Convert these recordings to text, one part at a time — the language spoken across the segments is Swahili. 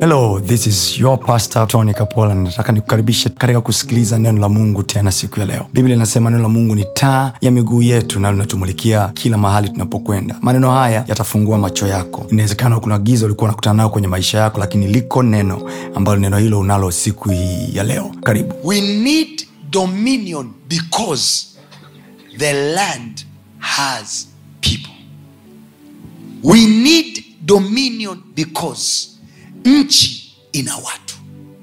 hello this is your pastor tony kapola nataka nikukaribishe katika kusikiliza neno la mungu tena siku ya leo biblia inasema neno la mungu ni taa ya miguu yetu na linatumulikia kila mahali tunapokwenda maneno haya yatafungua macho yako inawezekana kuna giza ulikuwa unakutana nayo kwenye maisha yako lakini liko neno ambalo neno hilo unalo siku hii ya leo karibu We need dominion because the land has people. We need dominion because nchi ina watu.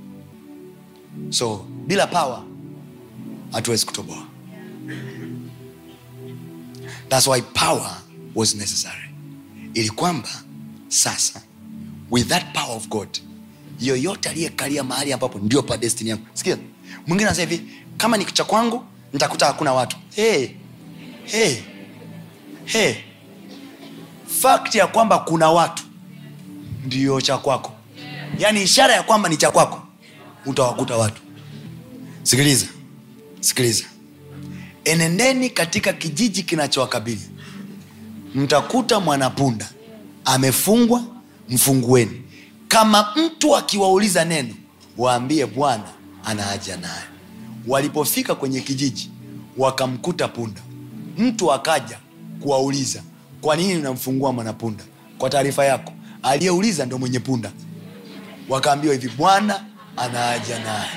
So bila power hatuwezi kutoboa. That's why power was necessary, ili kwamba sasa with that power of God yoyote aliyekalia mahali ambapo ndio pa destiny yangu. Sikia, mwingine anasema hivi, kama ni cha kwangu nitakuta hakuna watu. Hey, hey, hey. Fact ya kwamba kuna watu ndio cha kwako, yaani ishara ya kwamba ni cha kwako, utawakuta watu. Sikiliza, sikiliza, enendeni katika kijiji kinachowakabili, mtakuta mwanapunda amefungwa, mfungueni. Kama mtu akiwauliza neno, waambie Bwana ana haja naye. Walipofika kwenye kijiji, wakamkuta punda. Mtu akaja kuwauliza, kwa nini unamfungua mwanapunda? Kwa taarifa yako, aliyeuliza ndo mwenye punda. Wakaambiwa hivi, Bwana ana haja naye.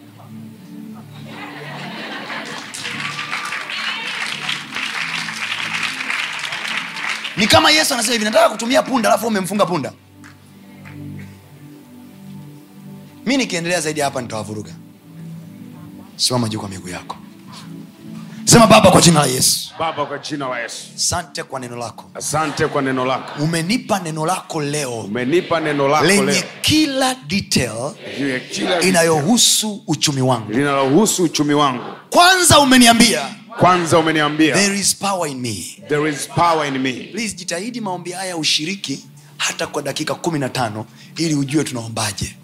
Ni kama Yesu anasema hivi, nataka kutumia punda, alafu umemfunga punda. mi nikiendelea zaidi hapa nitawavuruga simama juu kwa miguu yako sema baba kwa jina la yesu baba kwa jina la yesu asante kwa neno lako asante kwa neno lako umenipa neno lako leo umenipa neno lako lenye leo kila detail juu ya kila inayohusu uchumi wangu linalohusu uchumi wangu kwanza umeniambia kwanza umeniambia there is power in me there is power in me please jitahidi maombi haya ushiriki hata kwa dakika kumi na tano ili ujue tunaombaje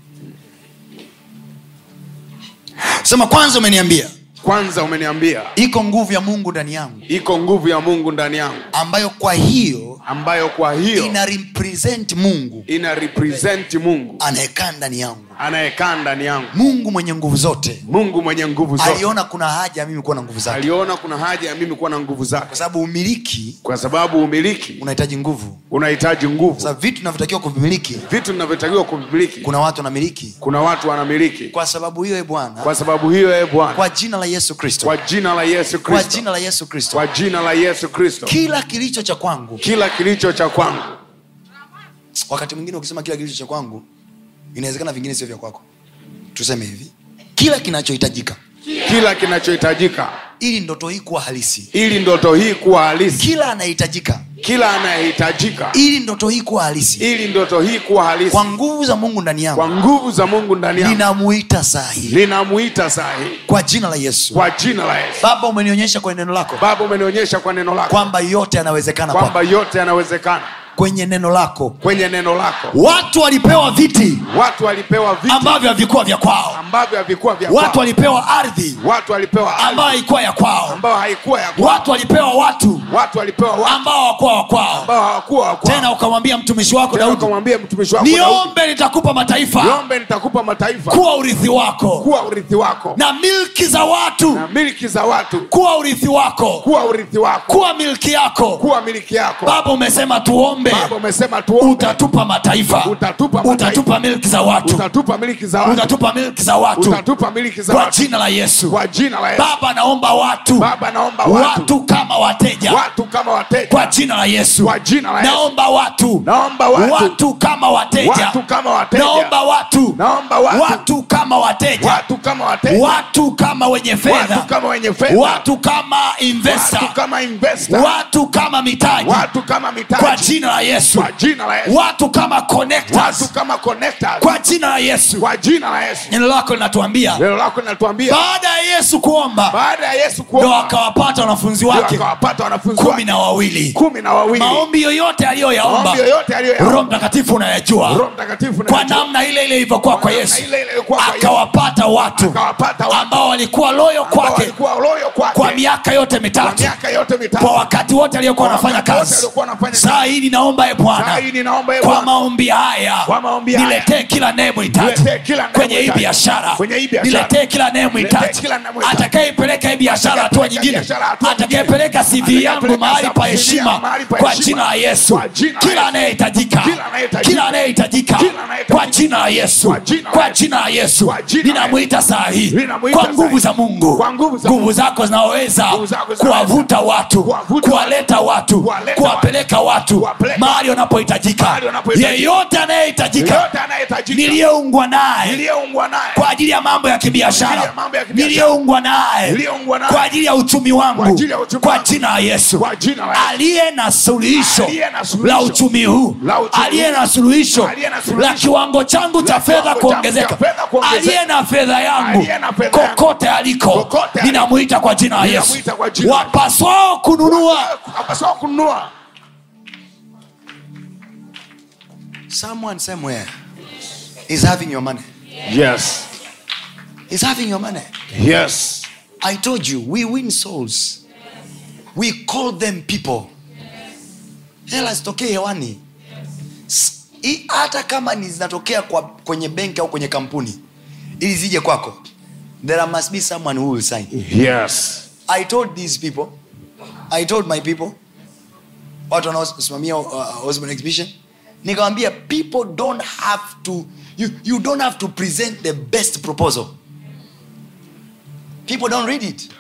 sema kwanza umeniambia kwanza umeniambia iko nguvu ya mungu ndani yangu iko nguvu ya mungu ndani yangu ambayo kwa hiyo ambayo kwa hiyo ina represent mungu ina represent mungu anayekaa ndani yangu anayekaa ndani yangu mungu mwenye nguvu zote mungu mwenye nguvu zote aliona kuna haja ya mimi kuwa na nguvu zake aliona kuna haja ya mimi kuwa na nguvu zake kwa sababu umiliki kwa sababu umiliki unahitaji nguvu unahitaji nguvu sasa vitu vinavyotakiwa kuvimiliki vitu vinavyotakiwa kumiliki kuna watu wanamiliki kuna watu wanamiliki kwa sababu hiyo e bwana kwa sababu hiyo e bwana kwa jina la yesu kristo kwa jina la yesu kwa kristo jina la yesu kristo kwa jina la yesu kristo kila kilicho cha kwangu kila kilicho cha kwangu wakati mwingine ukisema kila kilicho cha kwangu inawezekana vingine sio vya kwako tuseme hivi kila kinachohitajika kila kinachohitajika ili ndoto hii kuwa halisi ili ndoto hii kuwa halisi kila anayehitajika kila anayehitajika ili ndoto hii kuwa halisi ili ndoto hii kuwa halisi kwa nguvu za mungu ndani yangu kwa nguvu za mungu ndani yangu ninamuita saa hii linamuita saa hii kwa jina la yesu kwa jina la yesu baba umenionyesha kwenye neno lako baba umenionyesha kwa neno lako kwamba yote yanawezekana kwako. kwamba yote yanawezekana kwenye neno lako kwenye neno lako watu walipewa viti watu walipewa vitu ambavyo havikuwa vya kwao ambavyo havikuwa vya watu kwao. walipewa ardhi watu walipewa ardhi ambayo haikuwa ya kwao ambayo haikuwa ya kwao. watu walipewa watu watu walipewa watu ambao hawakuwa wa kwao ambao hawakuwa wa kwao. tena ukamwambia mtumishi wako Tena daudi ukamwambia mtumishi wako Daudi, niombe nitakupa mataifa niombe nitakupa mataifa kuwa urithi wako kuwa urithi wako na milki za watu na miliki za watu kuwa urithi wako kuwa urithi wako kuwa milki yako kuwa miliki yako baba umesema tuombe baba umesema tuombe utatupa mataifa Utatupa mataifa. utatupa milki za watu utatupa miliki za watu utatupa milki za watu utatupa miliki za kwa watu jina la yesu kwa jina la Yesu baba naomba watu baba naomba watu watu kama wateja watu kama wateja kwa jina la yesu Kwa jina la Yesu. naomba watu naomba watu watu kama wateja watu kama wateja naomba watu naomba watu watu kama wateja watu kama wateja watu kama wenye watu fedha kama wenye fedha watu kama investor watu kama investor watu kama mitaji watu kama kwa mitaji jina la yesu kwa jina la Yesu watu kama watu connectors kama connectors kwa jina la yesu kwa jina la Yesu neno lako linatuambia neno lako linatuambia baada ya yesu kuomba baada ya Yesu ndo kuomba akawapata wanafunzi ndio wake akawapata wanafunzi kumi wake na wawili kumi na wawili maombi yoyote aliyoyaomba maombi yoyote roho aliyoyaomba mtakatifu unayajua Roho Mtakatifu kwa anajua. namna ile ile ilivyokuwa kwa Namna yesu ile ile ilikuwa kwa Yesu. akawapata watu akawapata watu ambao walikuwa loyo ambao kwake walikuwa loyo kwake kwa miaka yote kwa mitatu miaka yote mitatu kwa wakati wote aliyokuwa Kwa anafanya wakati wote kazi aliokuwa anafanya saa hii ninaomba e bwana Saa hii ninaomba e kwa Bwana. maombi haya Kwa maombi haya. niletee kila nehemhitaji Niletee kila kwenye hii nehemhitaji. biashara Kwenye hii biashara. niletee kila nehemhitaji Niletee kila nehemhitaji. atakayeipeleka hii biashara hatua Atakayepeleka nyingine biashara hatua nyingine. atakayepeleka cv yangu Atakayepeleka mahali pa CV heshima mahali pa kwa heshima. jina la yesu Kwa jina la kila Yesu. anayehitajika Kila anayehitajika. kila anayehitajika Kila anayehitajika. kwa jina la yesu Kwa jina la kwa Yesu. jina la yesu Kwa jina la ninamwita saa hii Ninamuita kwa saa nguvu hii. za mungu Kwa nguvu za nguvu Mungu. zako zinaweza Nguvu zako zinaweza. kuwavuta watu Kuwavuta kuwaleta watu Kuwaleta kuwapeleka watu Kuwapeleka. mahali wanapohitajika Mahali wanapohitajika. yeyote anayehitajika Yeyote anayehitajika. niliyeungwa naye Niliyeungwa naye. kwa ajili ya mambo ya Kwa ajili kibiashara ya mambo ya kibiashara. niliyeungwa naye Niliyeungwa naye. kwa ajili ya uchumi wangu Kwa ajili ya uchumi kwa wangu. jina la yesu Kwa jina la Yesu. aliye na suluhisho Aliye na suluhisho. la uchumi huu La uchumi aliye huu. na suluhisho Aliye na suluhisho. la kiwango changu cha La fedha kiwango changu kuongezeka cha fedha kuongezeka. aliye na fedha yangu Aliye na fedha yangu. kokote aliko Kokote aliko. ninamwita kwa jina la yesu Ninamwita kwa jina la Yesu. wapaswao kununua Apaswa kununua. Someone somewhere is having your money. Yes. Is having your money. Yes. I told you, we win souls. We call them people. Hela zitokee hewani. S- i- Hata kama ni zinatokea kwa, kwenye benki au kwenye kampuni ili zije kwako, there must be someone who will sign. Yes. I told these people, I told my people, watu wanaosimamia uh, Osborne exhibition, nikawambia people don't have to, you, you don't have to present the best proposal. People don't read it.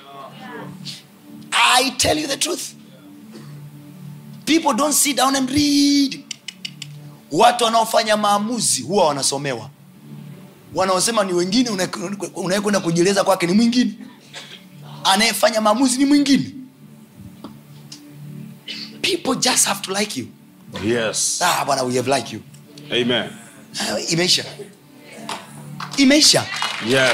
I tell you the truth. People don't sit down and read. Watu wanaofanya maamuzi huwa wanasomewa. Wanaosema ni wengine, unaye- unayekwenda kujieleza kwake ni mwingine anayefanya maamuzi ni mwingine people just have to like you Yes. ah bwana we have like you Amen. ah, imeisha imeisha Yes.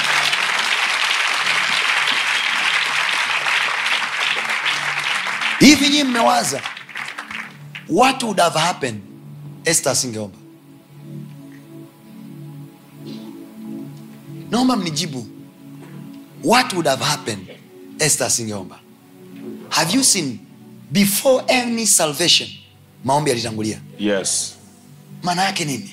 hivi nyii mmewaza what would have happened este asingeomba naomba mnijibu what would have happened este asingeomba have you seen before any salvation maombi yalitangulia Yes. maana yake nini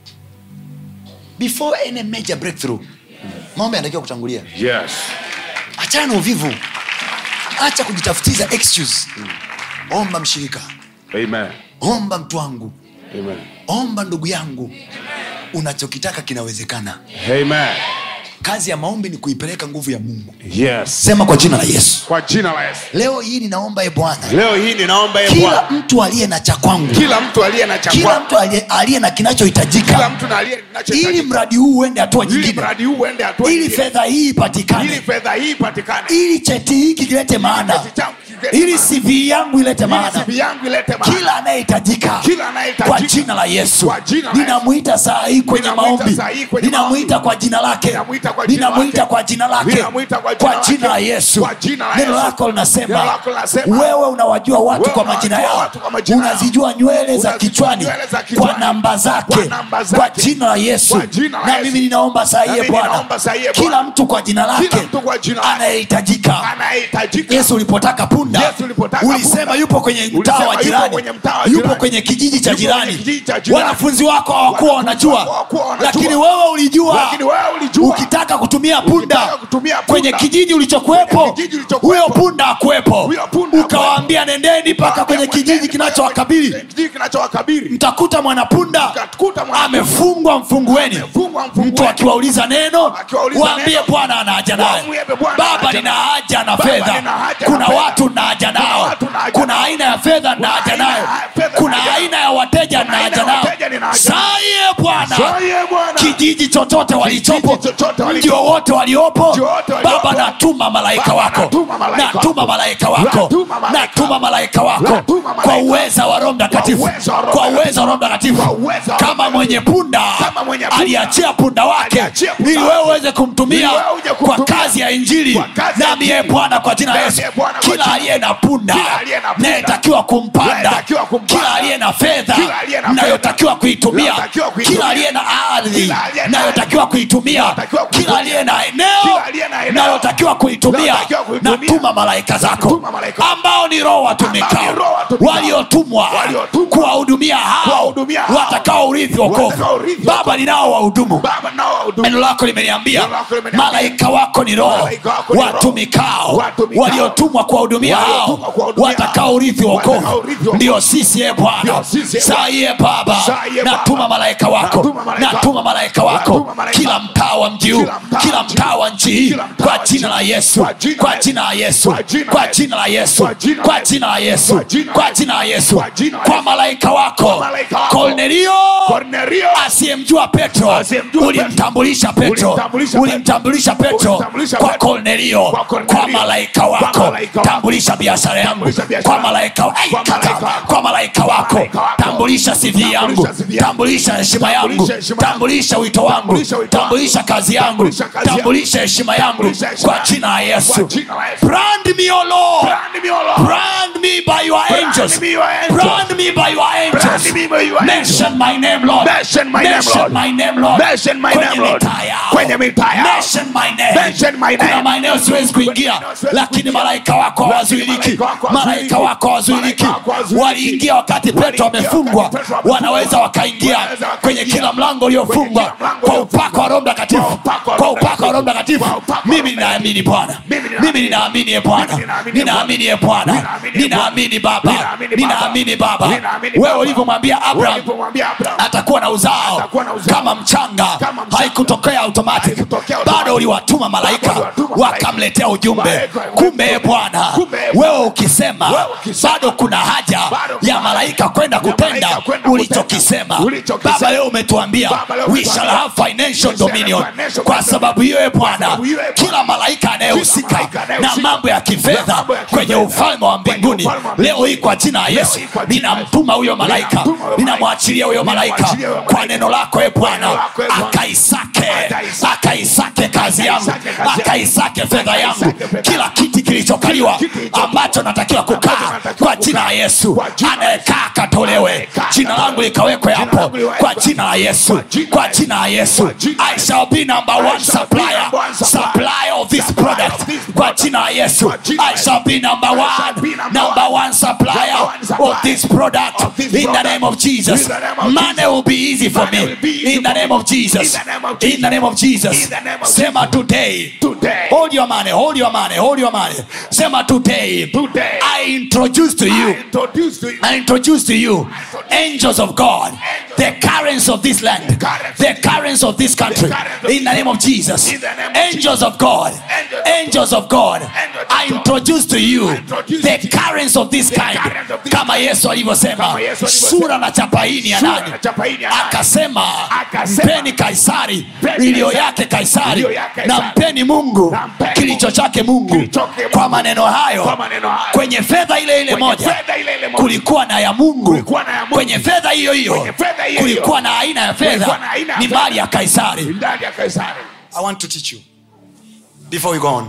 before any major breakthrough maombi yanatakiwa kutangulia Yes. achana na uvivu acha kujitafutiza excuse omba mshirika Amen. omba mtu wangu Amen. omba ndugu yangu unachokitaka kinawezekana Amen. kazi ya maombi ni kuipeleka nguvu ya mungu Yes. sema kwa jina la yesu Kwa jina la Yesu. leo hii ninaomba e bwana Leo hii ninaomba ye kila Bwana. mtu aliye na cha kwangu Kila mtu aliye na cha kila kwako. mtu aliye- aliye na Kila kinachohitajika mtu na aliye ili ninachohitajika. mradi huu uende hatua Ili nyingine mradi huu uende hatua ili nyingine. fedha hii Ili ipatikane fedha hii ipatikane. ili cheti hiki kilete maana Cheti changu kilete ili maana. cv yangu ilete Ili maana CV yangu ilete maana. kila anayehitajika Kila anayehitajika. kwa jina la yesu Kwa jina la ninamwita saa hii kwenye Ninamwita maombi saa hii kwenye ninamwita maombi. kwa jina lake Ninamwita kwa jina ninamwita lake. kwa jina lake Ninamwita kwa jina kwa jina la lake. yesu Kwa jina la neno Yesu. lako Neno linasema lako linasema. wewe unawajua watu Wewe kwa majina unawajua yao watu kwa majina yao. unazijua nywele za Unazijua kichwani nywele za kichwani. kwa namba zake Kwa namba zake. kwa jina la yesu Kwa jina la na Yesu. mimi ninaomba saa hii Na e mimi bwana ninaomba saa hii, e kila Bwana. mtu kwa jina lake Kila mtu kwa jina lake. anayehitajika Anayehitajika. yesu ulipotaka punda Yesu ulipotaka ulisema punda. yupo kwenye mtaa Ulisema wa yupo jirani kwenye mtaa wa yupo jirani. kwenye kijiji cha Yupo jirani kwenye kijiji cha jirani. wanafunzi wako hawakuwa Wanafunzi wako wanajua hawakuwa wanajua. lakini wewe ulijua Lakini wewe ulijua. ukitaka kutumia punda Ukitaka kutumia punda. kwenye kijiji ulichokuwepo Kwenye kijiji ulichokuwepo. huyo punda akuwepo Huyo punda ukawaambia nendeni mpaka kwenye kijiji kinachowakabili Kijiji kinachowakabili. mtakuta mwanapunda Mtakuta mwana- amefungwa mfungueni Amefungwa mfungueni. mtu akiwauliza neno Akiwauliza waambie neno, bwana ana haja naye wamwambie Bwana ana baba haja nina naye. haja na Baba, fedha nina haja kuna na fedha. watu na haja nao watu na haja kuna nao. aina ya fedha na haja aina nayo ya fedha na kuna haja nao. aina ya wateja na Kuna aina haja ya nao wateja nina haja nao. saye bwana Saye Bwana. kijiji chochote walichopo chochote walichopo. ndio wote waliopo Ndio wote waliopo. baba natuma malaika Baba, wako natuma malaika natuma wako. malaika wako Natuma malaika. natuma malaika wako Natuma malaika. kwa uweza wa roho mtakatifu Kwa uweza wa Roho kwa uweza wa roho mtakatifu Kwa uweza wa Roho kama Mtakatifu. mwenye punda Kama mwenye punda. aliachia punda wake Aliachia punda ili wake. wewe uweze kumtumia Ili wewe uje kwa kumtumia. kazi ya injili Kwa kazi ya nami ye injili. bwana kwa jina la Nami yesu ye Bwana kwa kila jina- aliye na punda Kila aliye na punda. nayetakiwa kumpanda Nayetakiwa kumpanda. kila aliye na fedha Kila aliye na fedha. nayotakiwa kuitumia Nayotakiwa kuitumia. kila aliye na ah, ardhi Kila aliye na nayotakiwa kuitumia Nayotakiwa kuitumia. kila aliye na eneo Kila aliye na eneo. nayotakiwa kuitumia Nayotakiwa kuitumia. natuma malaika zako Natuma malaika. ambao ni roho Ambao ni watumikao roho watumikao. waliotumwa Waliotumwa. kuwahudumia hao Kuwahudumia hao. watakao urithi wokovu Watakaourithi baba ninao wahudumu baba nao wahudumu. neno lako limeniambia Neno lako limeniambia. malaika wako ni roho Malaika wako ni roho. watumikao Watumikao. waliotumwa kuwahudumia hao Waliotumwa kuwahudumia watakao urithi wokovu Watakaourithi wokovu. ndio sisi e bwana Ndio sisi, e saa hii e baba Saa hii, e Baba. natuma malaika wako Natuma malaika natuma malaika wako Natuma malaika kila wako. mtaa wa mji huu Kila mtaa kila wa mji mtaa wa nchi hii Kila mtaa kwa wa jina nchi. la yesu Kwa jina kwa la jina la yesu Kwa jina la kwa Yesu. jina la yesu Kwa jina la kwa Yesu. jina la yesu Kwa jina la kwa Yesu. jina la yesu Kwa jina la kwa Yesu. malaika wako Kwa malaika wako. kornelio Kornelio. asiyemjua petro Asiyemjua ulimtambulisha petro Ulimtambulisha ulimtambulisha petro Ulimtambulisha kwa Petro. kornelio Kwa Kornelio. kwa malaika Kwa wako malaika wako. tambulisha biashara yangu Tambulisha biashara kwa malaika Ai, Kwa kaka. malaika wako. kwa malaika wako malaika wako. tambulisha sivi yangu Tambulisha CV yangu. tambulisha heshima yangu Tambulisha heshima yangu. tambulisha wito wangu Tambulisha wito wangu. tambulisha kazi yangu Tambulisha kazi yangu. tambulisha heshima yangu Tambulisha heshima kwa yangu. jina la yesu Kwa jina la Yesu. brand me o lord Brand me, O Lord. brand me by your angels me, your angels. brand me by your angels Brand me by your angels. mention my name lord Mention my name, Mention Lord. my name lord Mention my Kwenye name, Lord. mitaa yao. Kwenye mitaa yao. Mention my name Mention my kuna name. maeneo siwezi kuingia maeneo siwezi lakini kuingia. malaika wako hawazuiliki malaika wako malaika hawazuiliki. wako hawazuiliki Malaika wako hawazuiliki. waliingia wakati petro Waliingia amefungwa wakati Petro amefungwa. wanaweza wakaingia Wanaweza wakaingia. kwenye kila mlango uliofungwa Kwenye kila mlango kwa uliofungwa. upako wa roho mtakatifu Kwa upako wa kwa Roho upako wa roho mtakatifu Kwa upako wa mimi Roho ninaamini bwana Mimi ninaamini. mimi ninaamini ye bwana Mimi ninaamini ye ninaamini ye bwana Ninaamini ye ninaamini baba Ninaamini Baba. ninaamini baba Ninaamini wewe Baba. ulivyomwambia abraham Walipomwambia Abraham. atakuwa na uzao Atakuwa na uzao. kama mchanga Kama mchanga. haikutokea automatic Haikutokea automatic. bado uliwatuma malaika Bado uliwatuma malaika. wakamletea ujumbe Malaika kumbe e bwana Kumbe, e Bwana. wewe ukisema Wewe ukisema. bado kuna haja Bado kuna ya malaika kwenda kutenda malaika kwenda ulichokisema kutenda. Ulichokisema. baba leo umetuambia Baba, leo we umetuambia. shall have financial We shall have dominion financial kwa dominion. sababu hiyo e bwana sababu hiyo, e Bwana. kila malaika anayehusika malaika na anayehusika mambo ya na kifedha mambo ya kwenye kifedha ufalme wa kwenye mbinguni ufalme wa mbinguni. leo hii kwa jina la yesu hii kwa jina la Yesu. ninamtuma huyo malaika Ninamtuma huyo malaika. ninamwachilia huyo malaika Ninamwachilia huyo kwa malaika. neno lako e bwana neno lako, e Bwana. akaisake Akaisake. akaisake kazi yangu Akaisake kazi yangu. akaisake fedha yangu Akaisake fedha kila kiti kilichokaliwa Kila kiti kilichokaliwa. ambacho natakiwa kukaa natakiwa kwa kukaa. jina la yesu Kwa jina la anayekaa akatolewe Anayekaa jina langu akatolewe. likawekwe Jina hapo langu liwekwe. kwa jina la yesu Kwa jina kwa la jina la yesu Kwa jina la i shall be number one shall be supplier number one supplier. supplier of this Supplier product of this kwa product. jina la yesu Kwa jina la i shall be number I shall one be number number one. one supplier Number one supplier of this product of this in the product. name of jesus In the name of money Jesus. will be easy for Money me will be easy in the for name me. of jesus In the name of in the name of jesus In the name of sema today Today. hold your money hold your money hold your money sema today Today. i introduce to you I introduce to you. I introduce to you angels of God, the currents of this land, currents. the currents of this country. currents of In the name of Jesus, In the name of angels of God, Angels of angels of God. Angels of I God. introduce to you introduce the to you currents of this kind. currents of this Kama Yesu alivyosema, Kama Yesu alivyosema. sura na chapa hii ni ya Sura nani? na chapa hii ni ya nani? Akasema, Akasema, mpeni Kaisari mpeni iliyo Kaisari, yake Kaisari, iliyo yake na Kaisari. mpeni Mungu Na mpeni kilicho Mungu chake Mungu. kilicho chake Mungu. Kwa maneno hayo, Kwa maneno hayo. kwenye fedha ile ile Kwenye moja fedha ile ile moja. kulikuwa na ya mungu Kulikuwa na ya Mungu. kwenye fedha hiyo hiyo Kwenye fedha hiyo kulikuwa hiyo. na aina ya Kulikuwa fedha na aina ya ni fedha. mali ya kaisari Ndani ya Kaisari. i want to teach you before we go on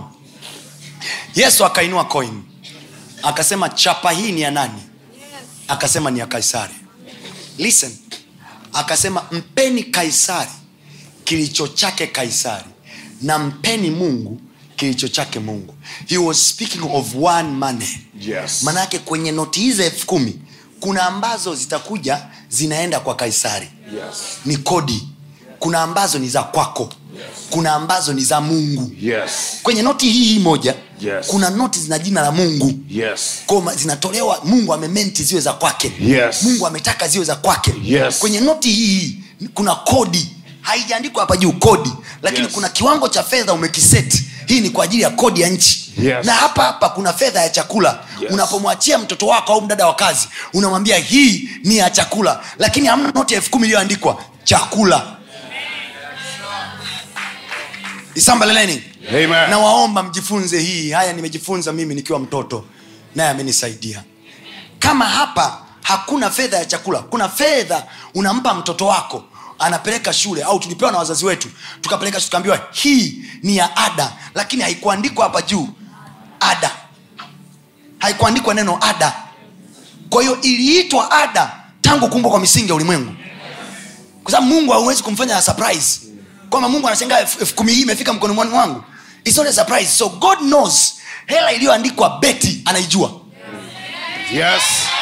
yesu akainua coin akasema chapa hii ni ya nani akasema ni ya kaisari listen akasema mpeni kaisari kilicho chake kaisari na mpeni mungu kilicho chake mungu he was speaking of one money Yes. manake kwenye noti hizi elfu kumi kuna ambazo zitakuja zinaenda kwa kaisari Yes. ni kodi kuna ambazo ni za kwako kuna ambazo ni za mungu Yes. kwenye noti hii hii moja Yes. kuna noti zina jina la mungu Yes. Koma, zinatolewa mungu amementi ziwe za kwake Yes. mungu ametaka ziwe za kwake Yes. kwenye noti hii hii kuna kodi haijaandikwa hapa juu kodi lakini Yes. kuna kiwango cha fedha umekiseti hii ni kwa ajili ya kodi ya nchi Yes. na hapa hapa kuna fedha ya chakula Yes. unapomwachia mtoto wako au mdada wa kazi unamwambia hii ni ya chakula lakini hamna noti ya elfu kumi iliyoandikwa chakula isambaleleni Amen. nawaomba mjifunze hii haya nimejifunza mimi nikiwa mtoto naye amenisaidia kama hapa hakuna fedha ya chakula kuna fedha unampa mtoto wako anapeleka shule au tulipewa na wazazi wetu tukapeleka shule tukaambiwa hii ni ya ada lakini haikuandikwa hapa juu ada haikuandikwa neno ada kwa hiyo iliitwa ada tangu kuumbwa kwa misingi ya ulimwengu kwa sababu mungu hauwezi kumfanya surprise kwamba mungu anashangaa elfu elfu kumi hii imefika mkononi mwangu It's not a surprise so god knows hela iliyoandikwa beti anaijua Yes.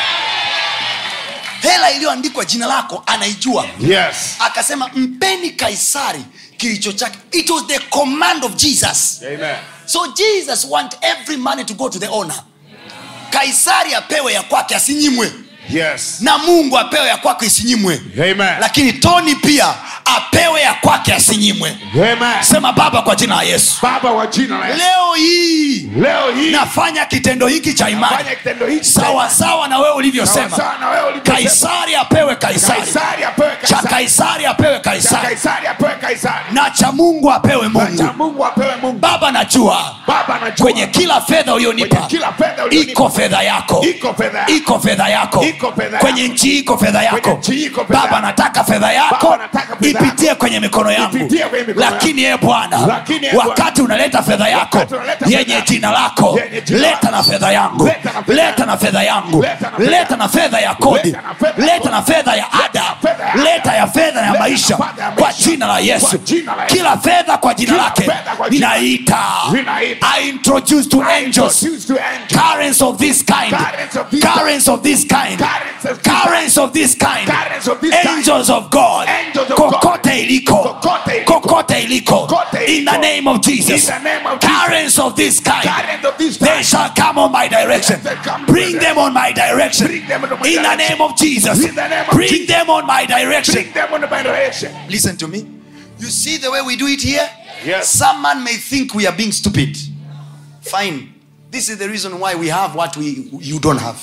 hela iliyoandikwa jina lako anaijua Yes. akasema mpeni kaisari kilicho chake it was the command of jesus Amen. so jesus want every money to go to the owner kaisari apewe ya kwake asinyimwe Yes. na mungu apewe ya kwake isinyimwe Amen. lakini toni pia apewe ya kwake asinyimwe Amen. sema baba kwa jina la yesu Baba wa jina la Yesu. leo hii Leo hii nafanya kitendo hiki cha imani fanya kitendo hiki sawa sawa na wewe sawa ulivyosema sawa na wewe ulivyosema. kaisari apewe kaisari Kaisari apewe cha Kaisari. kaisari apewe Cha kaisari Kaisari apewe Kaisari. na cha mungu apewe Na cha mungu Mungu apewe Mungu. baba najua Baba anajua. kwenye kila fedha ulionipa Kwenye kila fedha ulionipa. iko fedha yako Iko fedha yako. iko fedha yako Iko fedha kwenye yako. nchi iko fedha yako Kwenye nchi iko fedha baba yako. nataka fedha yako Baba, nataka fedha yako. ipitie kwenye mikono yangu Ipitie kwenye mikono lakini ye bwana Lakini, ee Bwana, wakati unaleta fedha yako wakati unaleta fedha yenye yako, jina lako yenye jina leta lako, na fedha yangu leta na fedha leta na fedha yangu Leta na fedha leta na fedha ya kodi Leta na fedha ya leta na kodi. fedha ya ada na fedha ya ada. leta ya fedha ya Leta na maisha fedha ya kwa maisha. jina la yesu Kwa jina la Yesu. kila fedha kwa jina Kila lake fedha kwa jina- ninaita Ninaita. i introduce to angels Introduce to angels. currents of this kind Currents of this currents of this kind Currents of this currents of this kind Currents of this kind. angels of god Angels of God. kokote iliko Kokote iliko. kokote iliko Kokote in the iliko. name of jesus In the name of Jesus. currents of this kind Currents of this they kind. shall come on my direction They come bring them on my direction Bring them on my in the direction. name of jesus In the name of bring Jesus. them on my direction Bring them on the direction. listen to me you see the way we do it here Yes. some man may think we are being stupid fine this is the reason why we have what we you don't have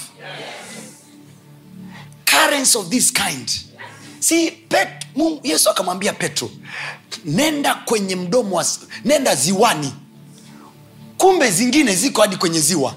currents of this kind see pet, Mungu, yesu akamwambia petro nenda kwenye mdomo wa nenda ziwani kumbe zingine ziko hadi kwenye ziwa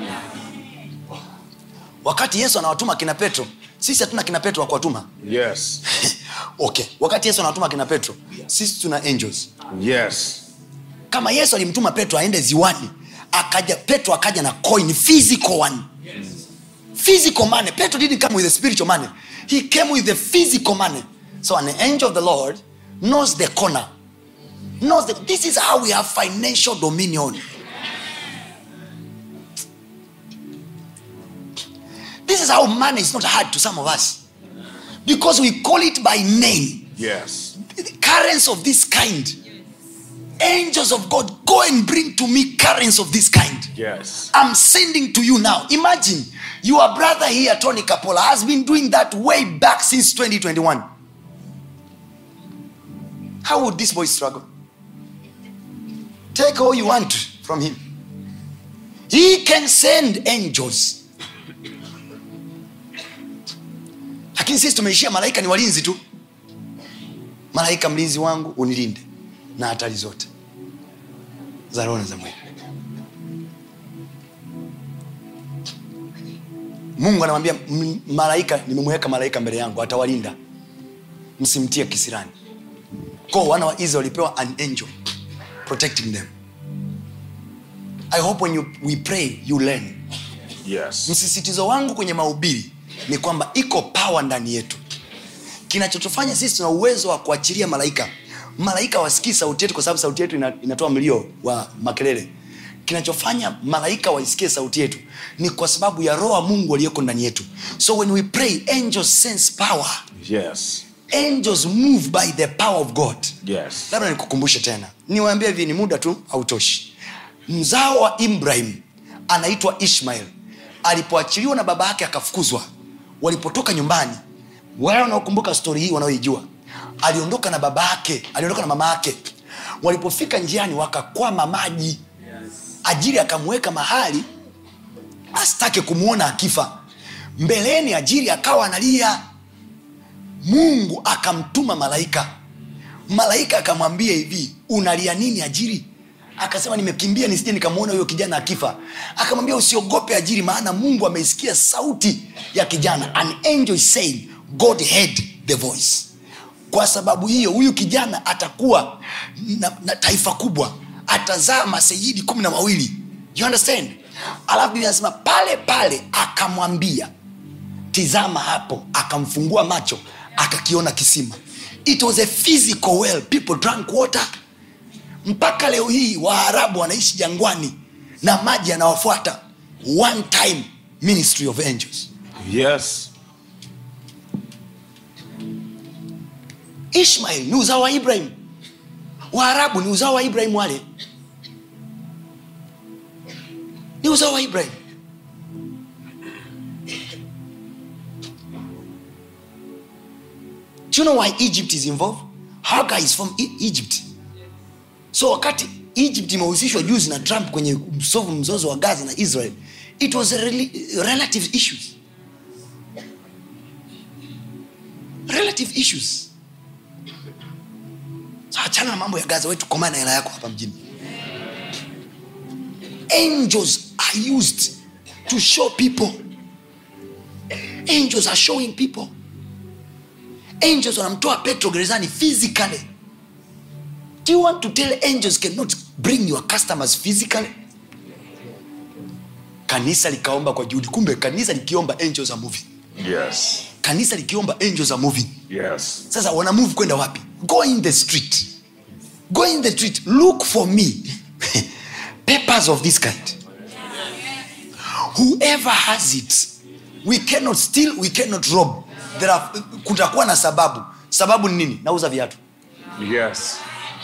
wakati yesu anawatuma kina petro sisi hatuna kina petro wa kuwatuma Yes. okay wakati yesu anawatuma kina petro sisi tuna angels Yes. kama yesu alimtuma petro aende ziwani akaja petro akaja na coin physical one physical money petro didn't come with the spiritual money he came with the physical money so an angel of the lord knows the corner knows the, this is how we have financial dominion this is how money is not hard to some of us because we call it by name Yes. currents of this kind angels of god go and bring to me currents of this kind Yes. i'm sending to you now imagine your brother here tony capola has been doing that way back since 2021 how would this boy struggle take all you want from him he can send angels lakini sisi tumeishia malaika ni walinzi tu malaika mlinzi wangu unilinde na hatari zote za roho na za mwili mungu anamwambia "M- malaika nimemweka malaika mbele yangu atawalinda msimtie kisirani ko wana wa israel walipewa an angel protecting them i hope when you, we pray you learn Yes. msisitizo wangu kwenye mahubiri ni kwamba iko pawa ndani yetu kinachotufanya sisi tuna uwezo wa kuachilia malaika malaika wasikii sauti yetu kwa sababu sauti yetu ina, inatoa mlio wa makelele kinachofanya malaika waisikie sauti yetu ni kwa sababu ya roho wa mungu aliyoko ndani yetu so when we pray angels sense power Yes. angels move by the power of god Yes. labda nikukumbushe tena niwaambie hivi ni muda tu hautoshi mzao wa ibrahim anaitwa ishmael alipoachiliwa na baba yake akafukuzwa walipotoka nyumbani wale wanaokumbuka stori hii wanaoijua aliondoka na baba yake aliondoka na mama yake walipofika njiani wakakwama maji ajili akamweka mahali asitake kumwona akifa mbeleni ajili akawa analia mungu akamtuma malaika malaika akamwambia hivi unalia nini ajiri akasema nimekimbia nisije nikamwona huyo kijana akifa akamwambia usiogope ajiri maana mungu ameisikia sauti ya kijana an angel is saying god heard the voice kwa sababu hiyo huyu kijana atakuwa na, na taifa kubwa atazaa masejidi kumi na mawili you understand alafu biblia anasema pale pale akamwambia tizama hapo akamfungua macho akakiona kisima it was a physical well people drank water mpaka leo hii waarabu wanaishi jangwani na maji yanawafuata one time ministry of angels Yes. ishmael ni uzao wa ibrahim waarabu ni uzao wa ibrahim wale ni uzao wa ibrahim do you know why egypt is involved haga is from E- egypt so wakati egypt imehusishwa juzi na trump kwenye msovu mzozo wa gaza na israel it was a rela- relative issues relative issues So achana na mambo ya gaza wetu komaa na hela yako hapa mjini angels are used to show people angels are showing people angels wanamtoa petro gerezani physically do you want to tell angels cannot bring your customers physically kanisa likaomba kwa juhudi kumbe kanisa likiomba angels are moving Yes. kanisa likiomba angels are moving Yes. sasa wana move kwenda wapi go in the street go in the street look for me papers of this kind whoever has it we cannot steal we cannot rob there are, kutakuwa na sababu sababu ni nini nauza viatu Yes.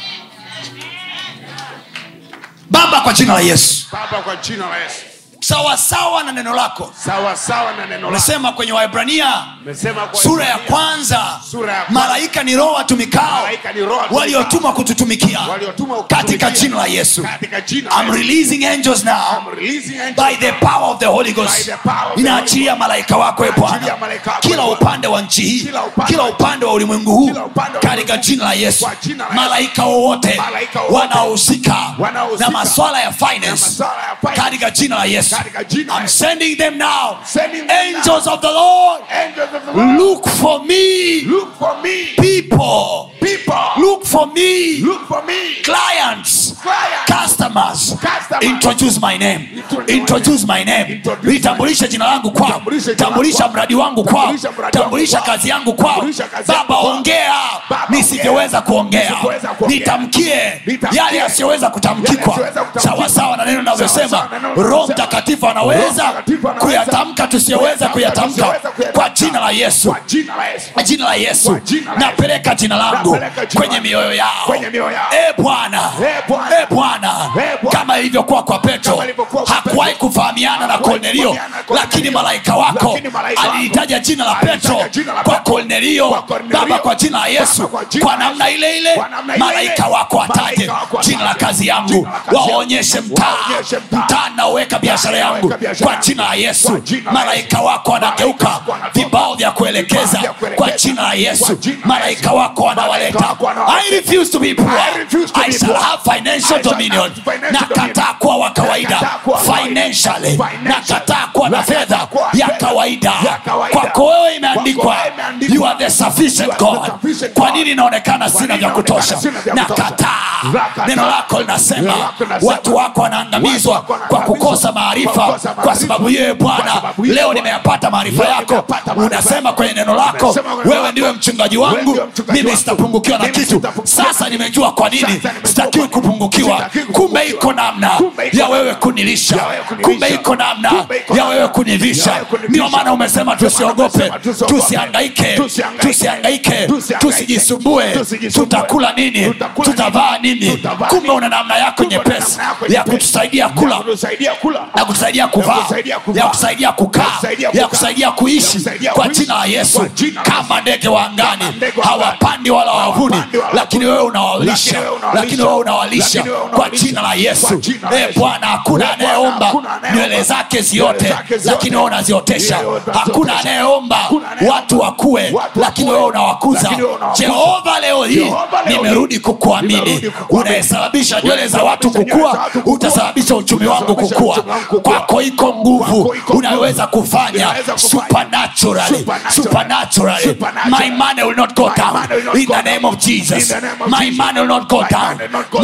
baba kwa jina la yesu Baba kwa jina la Yesu. sawasawa na neno lako Sawa sawa na neno lako. unasema kwenye waibrania Umesema kwa sura ya Ibrania, kwanza Sura ya kwanza. malaika ni roho watumikao Malaika ni roho watumikao. waliotumwa kututumikia Waliotumwa kututumikia. katika jina la yesu Katika jina la I'm Yesu. releasing angels now I'm releasing angels by the power of the holy By ghost the power of the inaachilia Holy malaika wako e Inaachilia bwana malaika wako, kila e Bwana. upande wa nchi hii Kila upande kila wa upande wa ulimwengu huu Kila upande wa katika ulimwengu. jina la yesu Kwa jina la Yesu. malaika wowote Malaika wowote. wanaohusika Wanaohusika. na maswala ya Na finance maswala ya finance. katika jina la yesu Katika jina la I'm Yesu. sending them now Sending them angels of the lord Angels of the Lord. look for me Look for me. people People. look for me Look for me. clients Clients. customers Customers. introduce my name Introduce introduce my name Introduce litambulishe jina langu kwao Litambulishe jina tambulisha langu. mradi wangu kwao Tambulisha mradi wangu tambulisha kwao. kazi yangu kwao Tambulisha kazi baba yangu kwao. ongea Baba, nisivyoweza kuongea Nisivyoweza kuongea. nitamkie Nitamkie. yale yasiyoweza kutamkikwa Yale yasiyoweza kutamkikwa. sawasawa na neno navyosema Sawasawa na neno roho navyosema. mtakatifu Roho anaweza Mtakatifu anaweza kuyatamka tusiyoweza kuyatamka kuyatamka tusiyoweza kuyatamka. kwa jina la yesu Kwa jina la Yesu. kwa jina la yesu Kwa jina la napeleka jina langu Napeleka jina kwenye langu. mioyo yao Kwenye mioyo yao. e bwana Eh, Bwana. e bwana Eh, Bwana. kama ilivyokuwa kwa petro Kama ilivyokuwa kwa hakuwahi Petro. kufahamiana na Hakuwahi kornelio kufahamiana na Kornelio. lakini malaika wako Lakini malaika wako alilitaja jina la alilitaja petro jina la kwa Petro. kornelio Kwa Kornelio. baba kwa jina la yesu Baba, kwa jina kwa la namna Yesu. ile ile Kwa namna ile malaika ile. wako ataje Malaika wako jina la ataje. kazi yangu Jina la kazi yangu. waonyeshe mtaa Waonyeshe mtaa. mtaa naoweka biashara yangu Naoweka biashara kwa yangu. jina la yesu Kwa jina la malaika wako wanageuka wako wanatoka. vibao vya kuelekeza Vibao vya kuelekeza. kwa jina la yesu Kwa jina la malaika Yesu. wako wanawaleta Malaika wako wanawaleta. i refuse to be poor I refuse to i be shall poor. have financial I shall dominion have financial nakataa dominion. kuwa wa kawaida Nakataa kuwa wa kawaida. financially Financially. nakataa kuwa na Nakataa fedha kuwa ya fedha kawaida ya kawaida. kwako wewe imeandikwa Kwako wewe imeandikwa. you are the sufficient You are the god sufficient kwa God. nini inaonekana Kwa sina nini vya kutosha inaonekana sina vya kutosha? nakataa Nakataa. neno lako linasema Neno lako linasema. watu wako wanaangamizwa Watu wako kwa wanaangamizwa kukosa kwa maarifa kukosa kwa maarifa. sababu yeye Kwa bwana sababu yeye leo Bwana. nimeyapata maarifa Leo yako nimeyapata maarifa unasema yako. kwenye neno lako Unasema kwenye neno wewe lako. ndiwe mchungaji Wewe wangu ndiwe mchungaji mimi wangu. sitapungukiwa na Mimi kitu sitapungukiwa. sasa nimejua kwa nini Sasa nimejua sitakiwi kwa nini. kupungukiwa Sitakiwi kumbe kupungukiwa. iko namna Kumbe iko ya namna. wewe kunilisha Ya wewe kunilisha. kumbe iko namna Kumbe iko ya namna. wewe kunivisha Ya wewe kunivisha. ndio maana umesema Ndio maana tusiogope umesema tusiogope. tusiangaike Tusihangaike. tusiangaike Tusihangaike. tusijisumbue Tusijisumbue. tutakula nini Tutakula tutavaa nini Tutavaa kumbe nini? una namna yako Kumbe una nyepesi namna yako ya nyepesi. kutusaidia kula Ya kutusaidia kula. na kutusaidia kuvaa kusaidia kuvaa. ya kusaidia kukaa Ya kusaidia ya kukaa. kusaidia Ya kuishi kusaidia kwa kuishi. jina la yesu Kwa jina la kama ndege wa angani Kama ndege wa angani. hawapandi wala wavuni Hawapandi wala lakini wewe unawalisha Lakini wewe unawalisha. lakini wewe unawalisha Lakini wewe kwa unawalisha. jina la Kwa yesu jina la Eh, Yesu. bwana hakuna Eh, Bwana, anayeomba hakuna anayeomba. nywele zake ziote Nywele zake ziote. lakini wewe unaziotesha Yeye utaziotesha. hakuna anayeomba Hakuna anayeomba. watu wakue Watu lakini wakue. wewe unawakuza Lakini wewe unawakuza. jehova leo hii Jehova leo hii. nimerudi kukuamini Nimerudi kukuamini. unayesababisha nywele za watu Unayesababisha nywele za kukua watu kukua. utasababisha uchumi wangu Utasababisha kukua uchumi wangu kukua. kwako iko nguvu Kwako iko unaweza nguvu. kufanya Unaweza kufanya. supernaturally Supernaturally. supernaturally Supernaturally. my money will not go My down money will not in go the down. name of Jesus In the name of my Jesus. money will not go My down money will not go my down.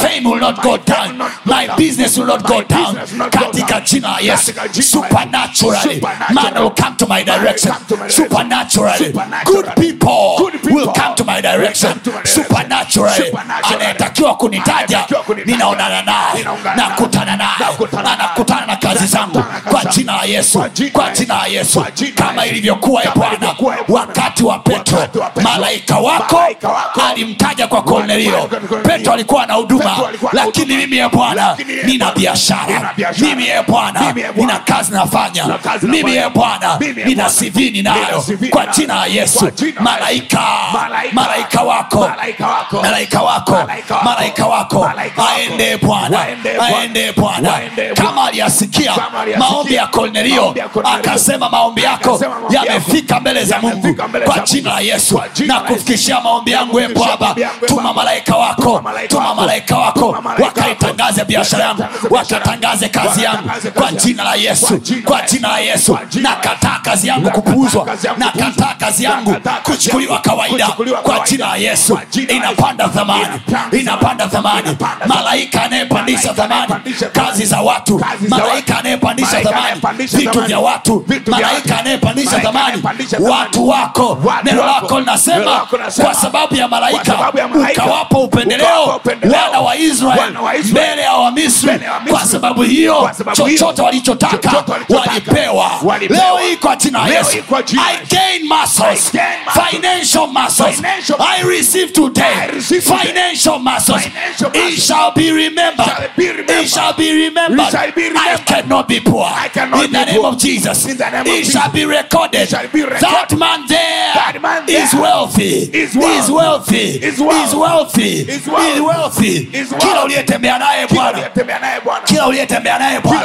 fame will not go down my business will not go down katika jina la yesu supernaturally man will come to my direction supernaturally good people will come to my direction supernaturally anayetakiwa kunitaja ninaonana naye nakutana naye anakutana na kazi zangu kwa jina la yesu kwa jina la yesu kama ilivyokuwa e bwana wakati wa petro malaika wako alimtaja kwa kornelio petro alikuwa na huduma lakini mimi ye bwana nina biashara mimi ye bwana nina kazi nafanya mimi ye bwana nina cv ninayo kwa jina la yesu malaika malaika wako malaika wako malaika wako aende bwana aende bwana kama aliyasikia maombi ya kornelio akasema maombi yako yamefika mbele za mungu kwa jina la yesu na kufikishia maombi yangu e baba tuma malaika wako tuma malaika wako wakaitangaze biashara yangu wakatangaze kazi yangu kwa jina la yesu kwa jina la yesu nakataa kazi yangu kupuuzwa nakataa kazi yangu kuchukuliwa kawaida kwa jina la yesu inapanda thamani inapanda thamani malaika anayepandisha thamani kazi za watu malaika anayepandisha thamani vitu vya watu malaika anayepandisha thamani watu wako neno lako linasema kwa sababu ya malaika ukawapa upendeleo wana wa israeli mbele ya wamisri kwa sababu hiyo chochote walichotaka walipewa leo hii kwa jina la yesu i gain muscles financial muscles i receive today financial muscles it shall be remembered it shall be remembered i cannot be poor in the name of jesus it shall be recorded that man there is wealthy is wealthy is wealthy is wealthy kila uliyetembea naye bwana kila uliyetembea naye bwana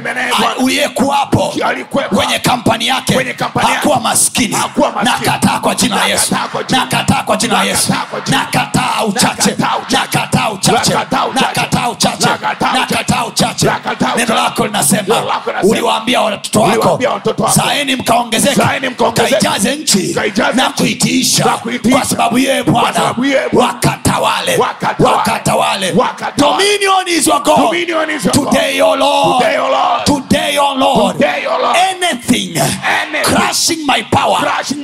uliyekuwapo kwenye kampani yake hakuwa maskini nakataa kwa jina la yesu nakataa kwa jina la yesu nakataa uchache nakataa uchache nakataa uchache nakataa uchache neno lako linasema uliwaambia watoto wako zaeni mkaongezeka kaijaze nchi na kuitiisha kwa sababu yeye bwana wakatawale wakatawale dominion is your god today o lord today o lord anything crushing my power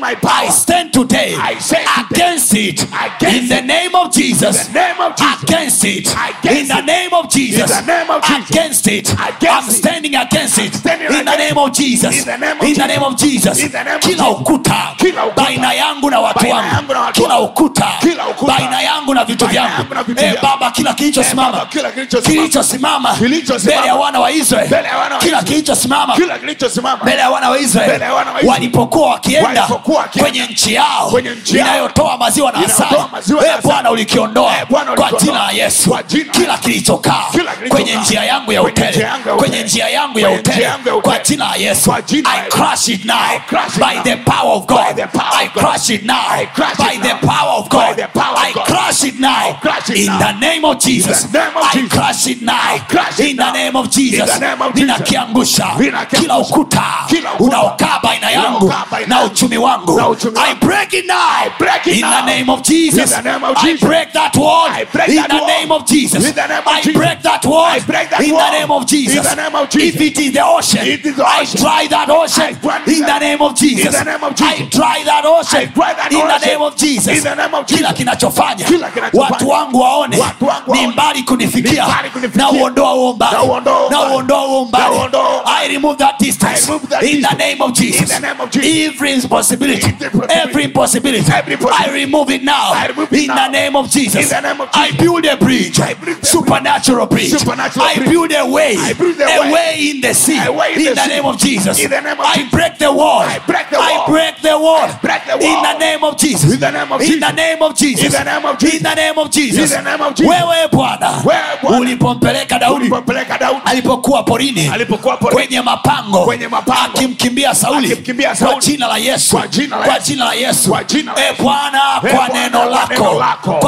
i stand today against it in the name of jesus against it in the name of jesus against it i'm standing against it in the name of jesus in the name of jesus kila ukuta baina yangu na watu wangu kila ukuta baina yangu na vitu vyangu e baba kila kilichosimama kilichosimama mbele ya wana wa israeli kila kilichosimama mbele ya wana wa israeli walipokuwa wakienda kwenye nchi yao inayotoa maziwa na asali e bwana ulikiondoa kwa jina la yesu kila kilichokaa kwenye njia yangu ya hoteli kwenye njia yangu ya hoteli kwa jina la yesu i crush it now by the power of god i crush it now by the power of god i crush it now in the name of jesus i crush it now in the name of jesus ninakiangusha kila ukuta unaokaa baina yangu na uchumi wangu i break it now in the name of jesus i break that wall in the name of jesus i break that wall in the name of jesus if it is the ocean i dry that ocean in the name of jesus i dry that ocean in the name of jesus kila kinachofanya watu wangu waone ni mbali kunifikia na uondoa huo umbali na uondoa huo umbali i remove that distance in the name of jesus every impossibility every impossibility i remove it now in the name of jesus i build a bridge supernatural bridge i build a way a way in the sea in the name of jesus i break the wall i break the wall in the name of jesus in the name of jesus in the name of jesus wewe bwana ulipompeleka daudi alipokuwa porini kwenye mapango akimkimbia sauli kwa jina la yesu kwa jina la yesu e bwana kwa neno lako kwa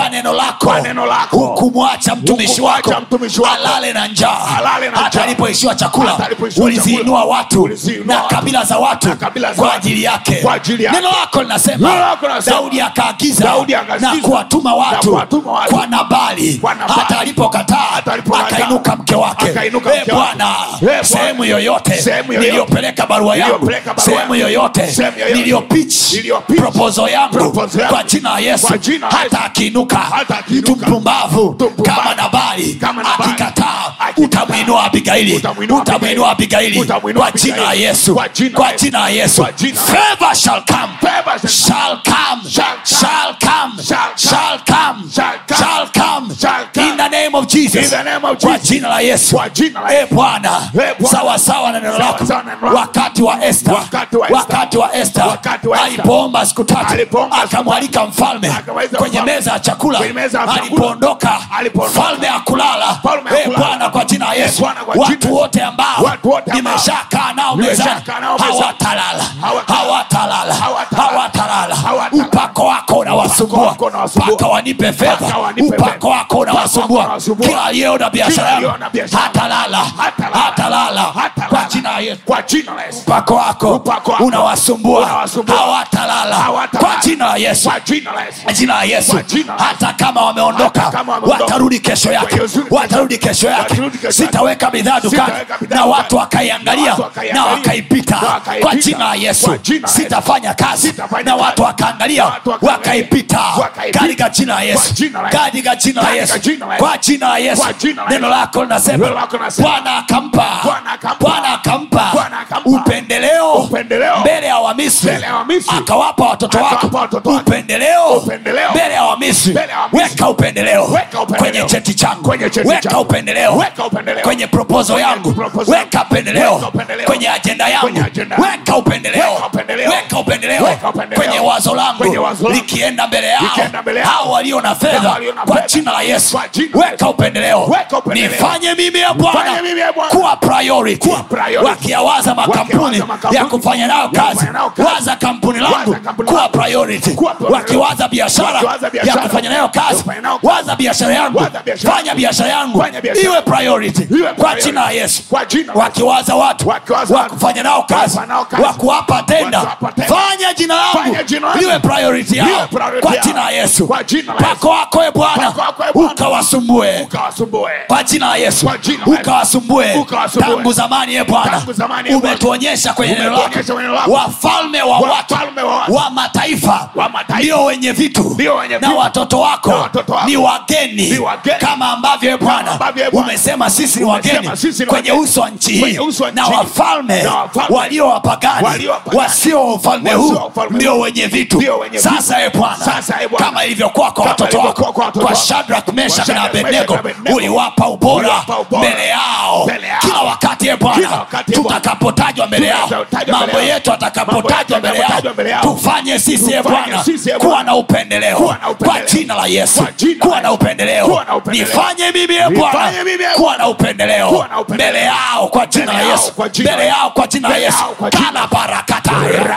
kwa neno lako Kwa neno lako. hukumwacha mtumishi Hukumwacha wako mtumishi wako. alale na njaa Alale na hata njaa. alipoishiwa chakula Hata alipoishiwa uliziinua chakula. watu Uliziinua na watu. kabila za watu Na kabila za kwa watu. ajili yake Kwa ajili yake. neno lako linasema Neno lako linasema. daudi akaagiza Daudi akaagiza. na kuwatuma watu kuwatuma watu. kwa nabali Kwa Nabali. hata alipokataa Hata alipokataa. akainuka mke wake Akainuka Eh, mke wake. bwana Eh, Bwana. sehemu yoyote Sehemu yoyote. niliyopeleka barua yangu Niliyopeleka barua sehemu yangu. yoyote Sehemu yoyote. niliyopitch Niliyopitch. proposal yangu Proposal yangu. kwa jina la yesu Kwa jina la hata Yesu. akiinuka Hata akiinuka. mtu mpumbavu Mtu mpumbavu. kama nabali Kama Nabali. akikataa Akikataa. utamwinua abigaili Utamuinua utamwinua abigaili Utamuinua kwa jina la Abigaili. yesu Kwa jina la kwa Yesu. jina la yesu Kwa jina la favor shall come Favor shall shall come Shall come. shall come Shall come. shall come Shall come. shall come Shall come. in the name of Jesus In the name of kwa Jesus. jina la Yesu Kwa jina la Eh, Yesu. Bwana Eh, Bwana. sawa sawa na neno Sawa lako sawa na neno lako. wakati wa Esther Wakati wa Esther. wakati wa Esther Wakati wa Esther. alipoomba siku tatu Alipoomba siku akamwalika mfalme Akamwalika kwenye mfalme. meza ya chakula Kwenye meza ya chakula. alipoondoka Alipoondoka. mfalme akulala Mfalme Eh, hakulala. Bwana kwa jina la Eh, Yesu Bwana kwa jina la watu Yesu. wote ambao Watu wote ambao nimeshakaa nao nimeshakaa mezani nao mezani. hawatalala Hawatalala. hawatalala Hawatalala. hawatalala Hawatalala. upako wako unawasumbua wako unawasumbua. mpaka wanipe fedha Mpaka wanipe upako fedha. wako unawasumbua unawasumbua. kila aliyeona biashara Kila yangu aliyeona biashara yangu. hatalala Hatalala. hatalala Hatalala. kwa jina la Yesu Kwa jina la Yesu. upako wako Upako wako unawasumbua unawasumbua. hawatalala Hawatalala. kwa jina la Yesu Kwa jina la Yesu. jina la Yesu Kwa jina la Yesu. hata kama wameondoka Hata kama wameondoka. watarudi kesho yake Watarudi- watarudi kesho yake Watarudi kesho yake. sitaweka bidhaa dukani Sitaweka bidhaa na dukani. watu wakaiangalia Na watu na wakaiangalia. wakaipita Na wakaipita. kwa jina la Yesu Kwa jina la Yesu. sitafanya kazi Sitafanya na kazi. watu wakaangalia Watu wakaangalia. wakaipita Wakaipita. katika jina la Yesu Kwa jina la Yesu. katika jina la Katika Yesu jina la Yesu. kwa jina la Yesu Kwa jina la neno Yesu. lako linasema Neno lako linasema. Bwana akampa Bwana akampa. Bwana akampa Bwana akampa. upendeleo Upendeleo. mbele ya Wamisri Mbele ya Wamisri. akawapa watoto wako Akawapa watoto wake. upendeleo Upendeleo. mbele ya Wamisri Mbele ya Wamisri. weka upendeleo Weka upendeleo. kwenye cheti changu Kwenye cheti weka changu. upendeleo Weka upendeleo. kwenye proposal Kwenye yangu proposal weka yangu. upendeleo Weka upendeleo. kwenye ajenda yangu Kwenye ajenda yangu. weka upendeleo Weka upendeleo. weka upendeleo Weka upendeleo. kwenye wazo langu Kwenye wazo langu. likienda mbele yao Likienda mbele yao. hao walio na fedha Hao walio na kwa fedha. jina la Yesu Kwa jina la weka upendeleo Weka upendeleo. nifanye mimi ya Bwana Nifanye mimi ya Bwana. kuwa priority Kuwa priority. wakiyawaza makampuni Wakiyawaza makampuni. ya kufanya nayo Ya kazi kufanya nayo kazi. waza kampuni langu Waza kampuni kuwa langu. priority Kuwa priority. wakiwaza biashara Wakiwaza ya biashara. kufanya nayo Ya kazi kufanya nayo kazi. waza biashara yangu Waza biashara. fanya biashara yangu Fanya biashara. iwe priority Iwe kwa priority. jina la Yesu Kwa jina la Yesu. wakiwaza watu Wakiwaza wa watu. kufanya nao kazi Kufanya nao kazi. wa kuwapa tenda Wakiwapa tenda. fanya jina langu Fanya jina langu. liwe priority Liwe yao priority kwa yao. jina la Yesu Kwa jina la Yesu. pako wako e Bwana Pako wako, e Bwana. ukawasumbue Ukawasumbue. kwa jina la Yesu Kwa jina la Yesu. ukawasumbue Ukawasumbue. tangu zamani ye Bwana Tangu zamani, ye Bwana. umetuonyesha kwenye neno lako Umetuonyesha kwenye neno lako. wafalme wa watu Wafalme wa watu. wa mataifa Wa mataifa. ndio wenye vitu Ndio wenye na vitu. watoto Na wako watoto wako. ni wageni Ni wageni. kama ambavyo ye Bwana ambavyo, ye Bwana. umesema sisi ni Umesema wageni sisi ni kwenye wageni. uso wa nchi hii Kwenye uso wa nchi na hii. wafalme Na wafalme. walio wapagani Walio wapagani. wasio wa ufalme Wasio huu wa ufalme ndio huu. wenye vitu Ndio wenye vitu. sasa ye Bwana Sasa, ye Bwana. kama ilivyokuwa kwa Kama watoto ilivyokuwa wako kwa watoto kwa wako. Shadrach Meshach Kwa na Shadrach, Abednego Meshach na Abednego. uliwapa ubora Uliwapa ubora. mbele yao Mbele yao. kila wakati ye Bwana Kila wakati, ye Bwana. tutakapotajwa mbele yao Tutakapotajwa mambo mbele yao. yetu atakapotajwa mbele yao atakapotajwa mbele yao. tufanye sisi ye Tufanye Bwana sisi, ye kuwa Bwana. na upendeleo Kuwa na upendeleo. kwa jina la Yesu Kwa jina la kuwa na Yesu. upendeleo Kuwa na upendeleo. nifanye mimi ye Bwana Nifanye mimi, ye kuwa na upendeleo Kuwa na upendeleo. mbele yao kwa jina la Mbele yao Yesu kwa jina la mbele Yesu. yao kwa jina la Mbele Yesu yao kwa jina- kana barakata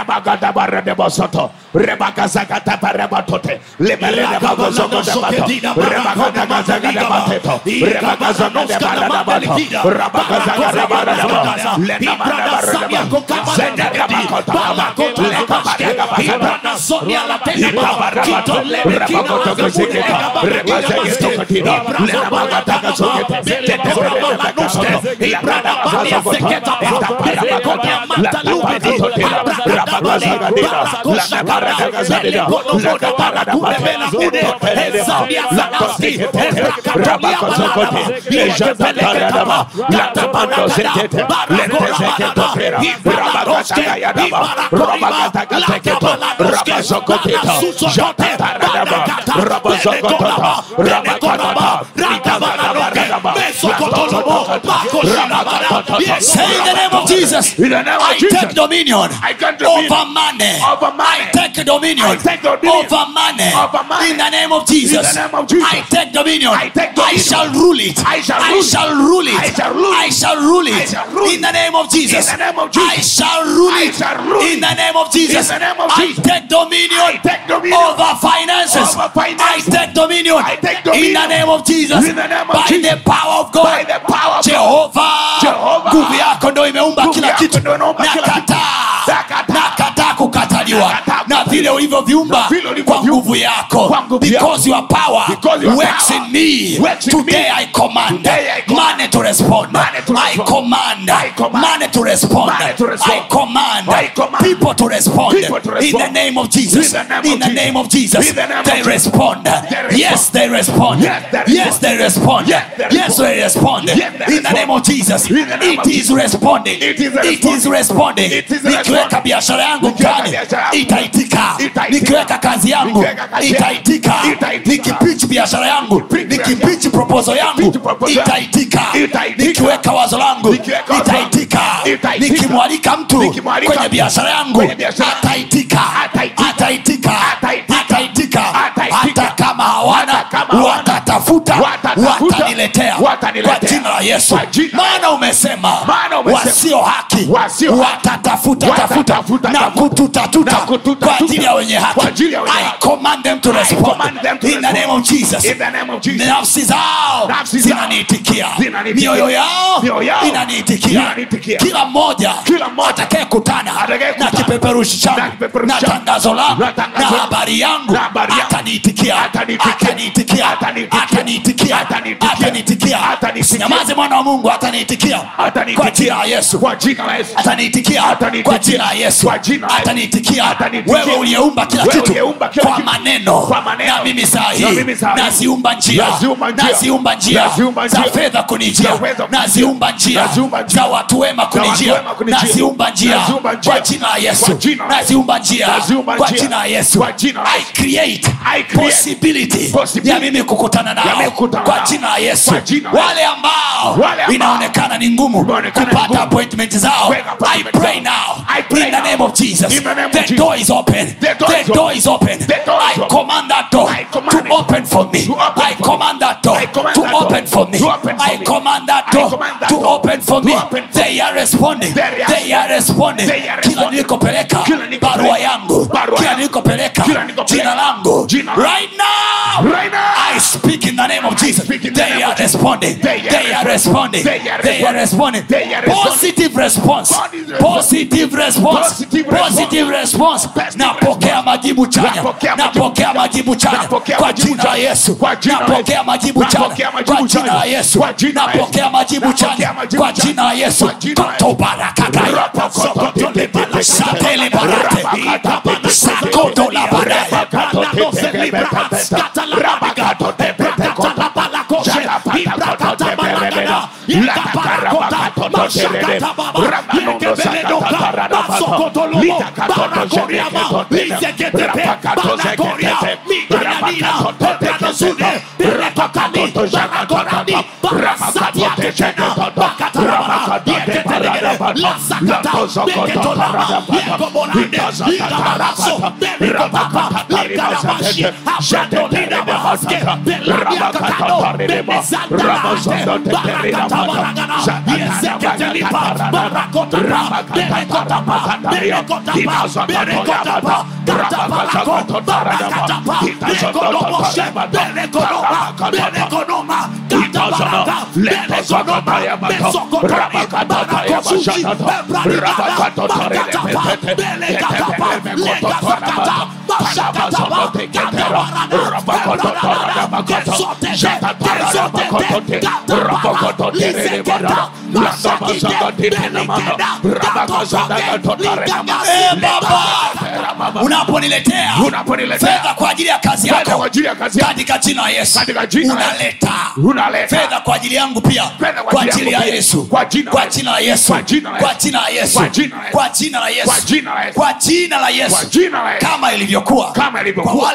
Rabagadabaradebosoto. Rebakazakataparebatote. Leberedebagozogodebato. Rebakadagazagadabateto. Rebakazagadabaradadabato. Rabakazagadabaradabo. Lenamandabaradabo. Zendadabakotaba. Lekabadagabakata. Ikabarabato. Rebakotogozeketa. Rebazegestokotida. Lenamagatakazokete. Teteberedebekasoto. Lebradabazazokota. Etaparabakota. Latapakatoteda. Rabakazagadida. Lataparadagazadida. Lataparadabate. Utoperedeba. Latosekete. Rabakazokote. Ejataparadaba. Latamandozetete. Letezeketotera. Rabakatagayadaba. Rabakatagateketo. Rabazokoteta. Jataparadaba. Rabazokotota. Rabakatata. Itabarabaradaba. Latosoto. Say in the name of Jesus, In the name of I Jesus. take dominion I take dominion over money. over money. I take dominion I take dominion over money. over money. In the name of Jesus, In the name of Jesus. I take dominion. I take dominion. shall rule it. I shall rule it. shall rule it. I shall rule it. I shall rule it. I shall rule In the name of Jesus, In the name of I Jesus. shall rule I it. shall rule In it. the name of Jesus, In the name of I Jesus. take dominion. I take dominion over finances. over finances. I take dominion. I take In the dominion. name of Jesus, In the name of by Jesus. the power of God, By the power of Jehova, Jehova. nguvu yako ndo imeumba Nguvu kila yako kitu. ndo inaumba kila kitu. Nakataa, Nakataa. nakataa kukataliwa Nakataa na vile ulivyoviumba Na vile kwa ulivyoviumba. nguvu yako, Kwa nguvu because your power Because your works power in me. works in Today me. I command Today I command. money to respond. Money to I respond. command I command. money to respond. Money to respond. I command I command. people to respond. People to In the respond. name of Jesus. In the name In of the Jesus. name of Jesus. In the name of They Jesus. respond. respond. Yes, they respond. Yes, they respond. Yes, they respond. Yes, they Yes, they respond. Yes, they In the name of Jesus. In the name It of is responding. It is It is responding. It is Nikiweka responding. biashara yangu Nikiweka mtaani biashara yangu itaitika. Itaitika. Nikiweka kazi yangu Nikiweka kazi yangu itaitika. itaitika. Nikipitch biashara yangu, Nikipitch biashara nikipitch proposal yangu Nikipitch proposal yangu. itaitika. Itaitika. Nikiweka wazo langu Nikiweka wazo langu. itaitika. Itaitika. Nikimwalika mtu Nikimwalika kwenye mtu biashara yangu kwenye biashara yangu. ataitika. Ataitika. Ataitika. Ataitika. Ataitika. Ataitika. Hata kama hawana Hata kama hawana. watatafuta Watatafuta. wataniletea Wataniletea. kwa jina la Yesu. Kwa jina la Maana umesema Maana umesema. wasio haki Wasio haki. watatafuta tafuta Watatafuta na tafuta. kututatuta Na kututafuta. kwa ajili ya wenye haki. Kwa ajili ya wenye I haki. command them to I respond command them to in the respond. name of Jesus. In the name of Jesus. Nafsi zao Nafsi zao zinaniitikia, zinaniitikia. mioyo yao Mioyo yao inaniitikia. inaniitikia. Kila mmoja Kila mmoja atakayekutana na atakayekutana kipeperushi changu na kipeperushi na changu tangazo langu na tangazo na langu habari yangu na habari yangu ataniitikia, ataniitikia. ataniitikia, Ataniitikia. ataniitikia, Ataniitikia. ataniitikia. Ataniitikia. Usinyamaze mwana wa Mungu, ataniitikia Ataniitikia. kwa jina la Yesu Kwa jina la Yesu. ataniitikia Ataniitikia. kwa jina la Yesu Kwa jina la Yesu. ataniitikia Ataniitikia. wewe uliyeumba kila Wewe kitu uliyeumba kila kwa kitu. maneno Kwa maneno. na mimi saa Na hii mimi saa hii. naziumba njia Naziumba njia. naziumba njia Naziumba za njia. fedha kunijia Za fedha kunijia. naziumba njia Naziumba njia. za watu wema kunijia wema kunijia. naziumba njia Naziumba njia. kwa jina la Kwa Yesu jina la Yesu. naziumba njia Naziumba kwa njia. jina la Yesu Kwa jina la I Yesu. create I create possibility possibility ya mimi kukutana Ya nao mimi kukutana kwa nao. jina la Yesu Kwa jina la wale ambao Wale ambao inaonekana ni ngumu inaonekana ni kupata ngumu appointment zao Kuweka I appointment pray zao. now I pray in the now. name of Jesus In the name of the Jesus. door is open The door is the door is open The door is I open. command that door I command to it. open for me To open I for command that door I command to that door open for me to open for I me. command that I door command that to door open for to me open for they are responding They are they are responding They are kila responding. nilikopeleka Kila nilikopeleka. barua yangu Barua kila yangu. nilikopeleka Kila nilikopeleka. jina langu Jina langu. right now Right now. I speak in the name of Jesus speak in the they name are of Jesus. responding They are they are responding They are they are responding They are responding. positive response Positive positive response Positive response. positive response Positive napokea majibu chanya Napokea majibu napokea majibu chanya Napokea kwa majibu jina la chanya. Yesu Kwa jina la napokea Yesu. majibu chanya Napokea majibu kwa jina la chanya. Yesu Kwa jina la Yesu. napokea majibu Napokea chanya majibu kwa chanya. jina la Yesu Kwa jina la Yesu. kotobarakakaya satele barate sakoto la barate Eh, Baba unaponiletea Unaponiletea fedha kwa ajili ya kazi Fedha yako kwa ajili ya kazi yako. katika jina la Yesu Katika jina la Yesu. unaleta Unaleta. fedha kwa ajili yangu pia Fedha kwa kwa ajili ajili ya yangu pia. Yesu Kwa jina la kwa Yesu. jina la Yesu Kwa jina la kwa Yesu. jina la Yesu Kwa jina la Yesu. kwa jina la Yesu Kwa jina la Yesu. kwa jina la Yesu Kwa jina la Yesu. kama ilivyokuwa Kama ilivyokuwa. kwa wale wanawake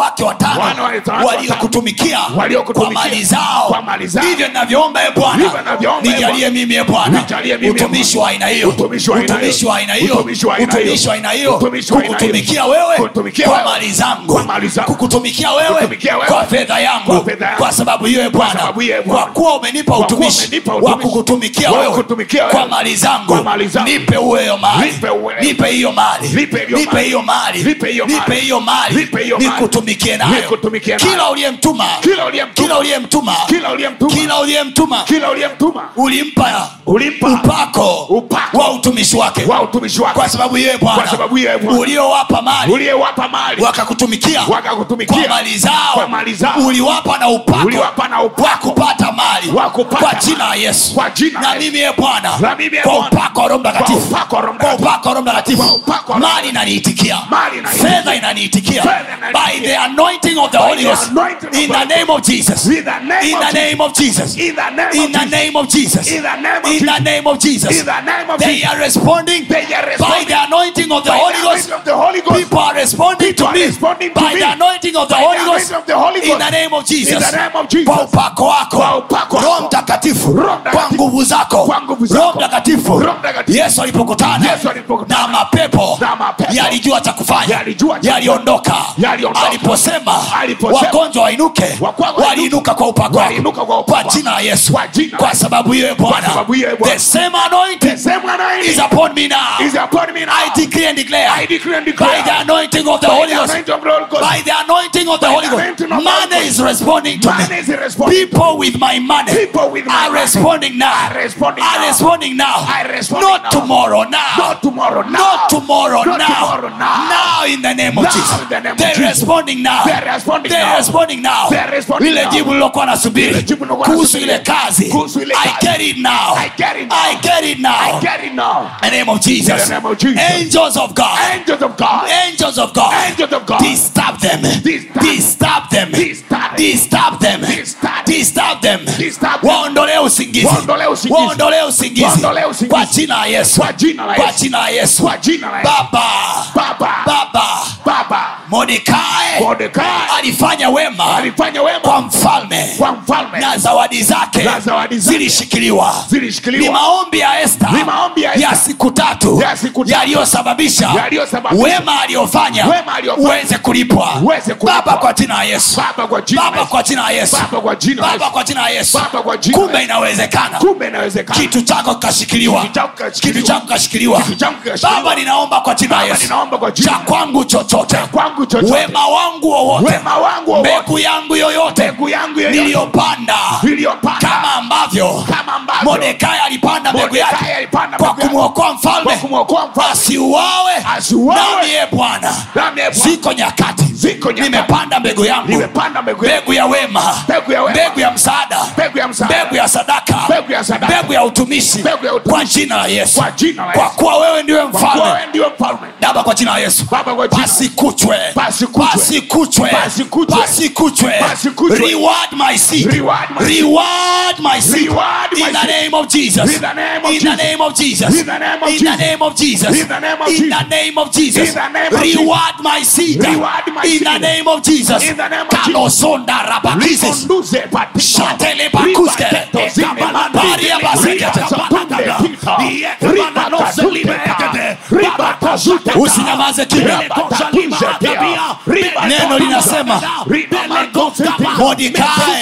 wake watano Wana wa watano waliokutumikia waliokutumikia kwa mali zao kwa mali zao. hivyo ninavyoomba e Hivyo bwana ninavyoomba, e nijalie Bwana. mimi e bwana Nijalie mimi, e utumishi wa aina hiyo Utumishi wa aina hiyo. utumishi wa aina hiyo Utumishi wa aina hiyo. utumishi wa aina hiyo Utumishi wa aina hiyo. kukutumikia wewe Kutumikia kwa wewe. mali zangu Kwa mali zangu. kukutumikia wewe Kutumikia wewe. kwa fedha yangu Kwa fedha yangu. kwa sababu hiyo e bwana sababu hiyo, e Bwana. kwa kuwa umenipa Kwa kuwa utumishi umenipa wa utumishi. kukutumikia Wa wewe kukutumikia wewe. kwa mali zangu Kwa mali zangu. nipe uwe hiyo mali Nipe uwe- nipe hiyo mali Nipe hiyo nipe mali. hiyo mali Nipe hiyo mali. nipe hiyo mali Nipe hiyo mali. nikutumikie nayo Nikutumikie nayo. kila uliyemtuma Kila uliyemtuma. kila uliyemtuma Kila uliyemtuma. kila uliyemtuma kila uliyemtuma ulimpa Ulimpa. upako Upako. wa utumishi wake wa utumishi wake kwa sababu yeye Kwa bwana sababu hiyo, Bwana. uliowapa mali uliyewapa mali wakakutumikia Wakakutumikia. kwa mali zao Kwa mali zao. uliwapa na upako Uliwapa na upako. wa kupata mali Wa kupata kwa mali. jina la Yesu Kwa jina la na Yesu. mimi ye Bwana Na mimi, ye kwa Bwana. upako wa Roho Mtakatifu Kwa upako wa Roho kwa Mtakatifu. upako wa Roho Mtakatifu Kwa upako wa Roho mali inaniitikia Mali inaniitikia. fedha inaniitikia Fedha inaniitikia. by the anointing of the By Holy the Ghost anointing of in the the name of Jesus In the name in of the name of Jesus In the name in of the name of Jesus In the name of in the Jesus. name of Jesus In the name of they Jesus. are responding They are by responding the anointing of the by the Holy Ghost anointing of the Holy Ghost. people are responding People to are me responding to by me. the anointing of the By the Holy Ghost anointing of the Holy in Ghost. the name of Jesus In the name of Jesus. kwa upako wako Kwa upako wako. Roho Mtakatifu Roho Mtakatifu. kwa nguvu zako Kwa nguvu zako. Roho Mtakatifu Roho Mtakatifu. Yesu alipokutana Yesu alipokutana. na mapepo Na mapepo. yalijua cha kufanya Yalijua cha yaliondoka Yaliondoka. aliposema Aliposema. wagonjwa wainuke Wagonjwa wainuke. waliinuka kwa upako wako. Waliinuka kwa upako kwa wako. jina la Yesu Kwa jina kwa la- sababu hiyo Bwana sababu hiyo, Bwana. the same anointing The same anointing is upon me now is upon me now. I decree and declare I decree and by declare the anointing of the by Holy the Ghost anointing of the Holy Ghost. by the anointing of the By Holy the Ghost anointing of the Holy money Ghost. is responding to Money me is responding. people with my money People with my are money responding now are responding are now. responding now Are responding not now. tomorrow now Not tomorrow now. not tomorrow Not now tomorrow now. now in the name of Now Jesus in the name of they're Jesus. responding now They're responding they're now. responding now They're responding lile now. jibu lilokuwa nasubiri Lile jibu lilokuwa kuhusu nasubiri. ile kazi Kuhusu ile I kazi. get it now I get it now. I get it now I get it now. in the name of Jesus. In the name of Jesus. Angels of God. Angels of God. Angels of God. Angels of God. Disturb them. Disturb. Disturb them. Disturb. Disturb them. Disturb. Disturb them. Disturb them. Waondolee usingizi. Waondolee usingizi. Waondolee usingizi. Waondolee usingizi. Kwa jina la Yesu. Kwa jina la Kwa Yesu. jina la Yesu. Kwa jina la Yesu. Baba. Baba. Baba. Baba. Mordekai Mordekai alifanya wema alifanya wema kwa mfalme kwa mfalme na zawadi zake Na zawadi zake zilishikiliwa ni zilishikiliwa maombi ya Esta Ni maombi ya Esta. ya siku tatu Ya siku tatu. yaliyosababisha Yaliyosababisha. wema aliyofanya Wema aliyofanya. uweze kulipwa Uweze kulipwa. baba kwa jina la Yesu Baba kwa jina la baba Yesu. kwa jina la Yesu Baba kwa jina la baba Yesu. kwa jina la Yesu Baba kwa jina la kumbe Yesu. inawezekana kumbe inawezekana kitu chako kikashikiliwa Kitu chako kikashikiliwa. kitu chako kikashikiliwa Kitu chako kikashikiliwa. baba ninaomba kwa jina la Baba, Yesu ninaomba kwa jina cha kwangu chochote kwangu chochote. wema wangu wowote Wema wangu wowote. mbegu yangu yoyote Mbegu yangu yoyote. niliyopanda Niliyopanda. kama ambavyo Kama ambavyo. Mordekai alipanda mbegu Mordekai yake alipanda kwa mbegu yake. kumwokoa mfalme Kwa kumwokoa mfalme. asiuawe Asiuawe. nami ye bwana Nami ye Bwana. ziko nyakati Ziko nyakati. nimepanda mbegu yangu Nimepanda mbegu yangu. mbegu ya wema Mbegu ya wema. mbegu ya msaada Mbegu ya msaada. mbegu ya sadaka Mbegu ya sadaka. mbegu ya utumishi Mbegu ya utumishi. kwa jina la yesu Kwa jina la kwa Yesu. kuwa wewe ndiwe Kwa kuwa mfalme wewe ndiwe mfalme baba kwa jina la yesu Baba kwa jina. pasikuchwe Pasikuchwe. pasikuchwe Pasikuchwe. pasikuchwe Pasikuchwe. reward my seed Reward my seed. reward my seed Reward my in the seed. name of jesus In the name of in the Jesus. name of jesus In the name of in the Jesus. name of jesus In the name of in Jesus. the name of jesus In the name of reward my seed Reward my in the seed. name of jesus In the name of Jesus. kalosonda rabakises Likonduze patiko. Shatele bakuske. Ribaketo zine mandi. Baria basekete. Ribasatunde pita. Ribakadunde pita. Ribakazute ta. usinyamaze kimya Ribakatuze tia. Ribakatuze neno linasema Ribakatuze tia. Mordekai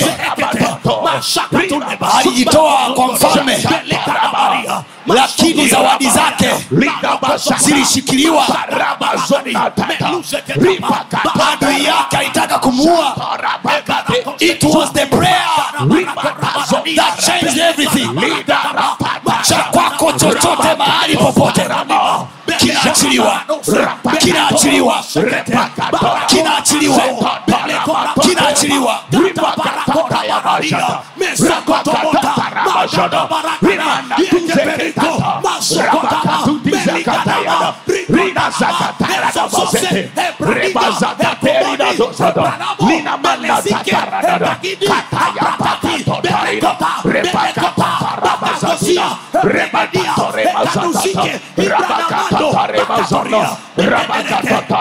Ribakatuze. alijitoa kwa mfalme lakini zawadi zake zilishikiliwa adui yake alitaka kumuua it was the prayer that changed everything cha kwako chochote mahali popote kinaachiliwa kinaachiliwa kinaachiliwa kinaachiliwa Rabakata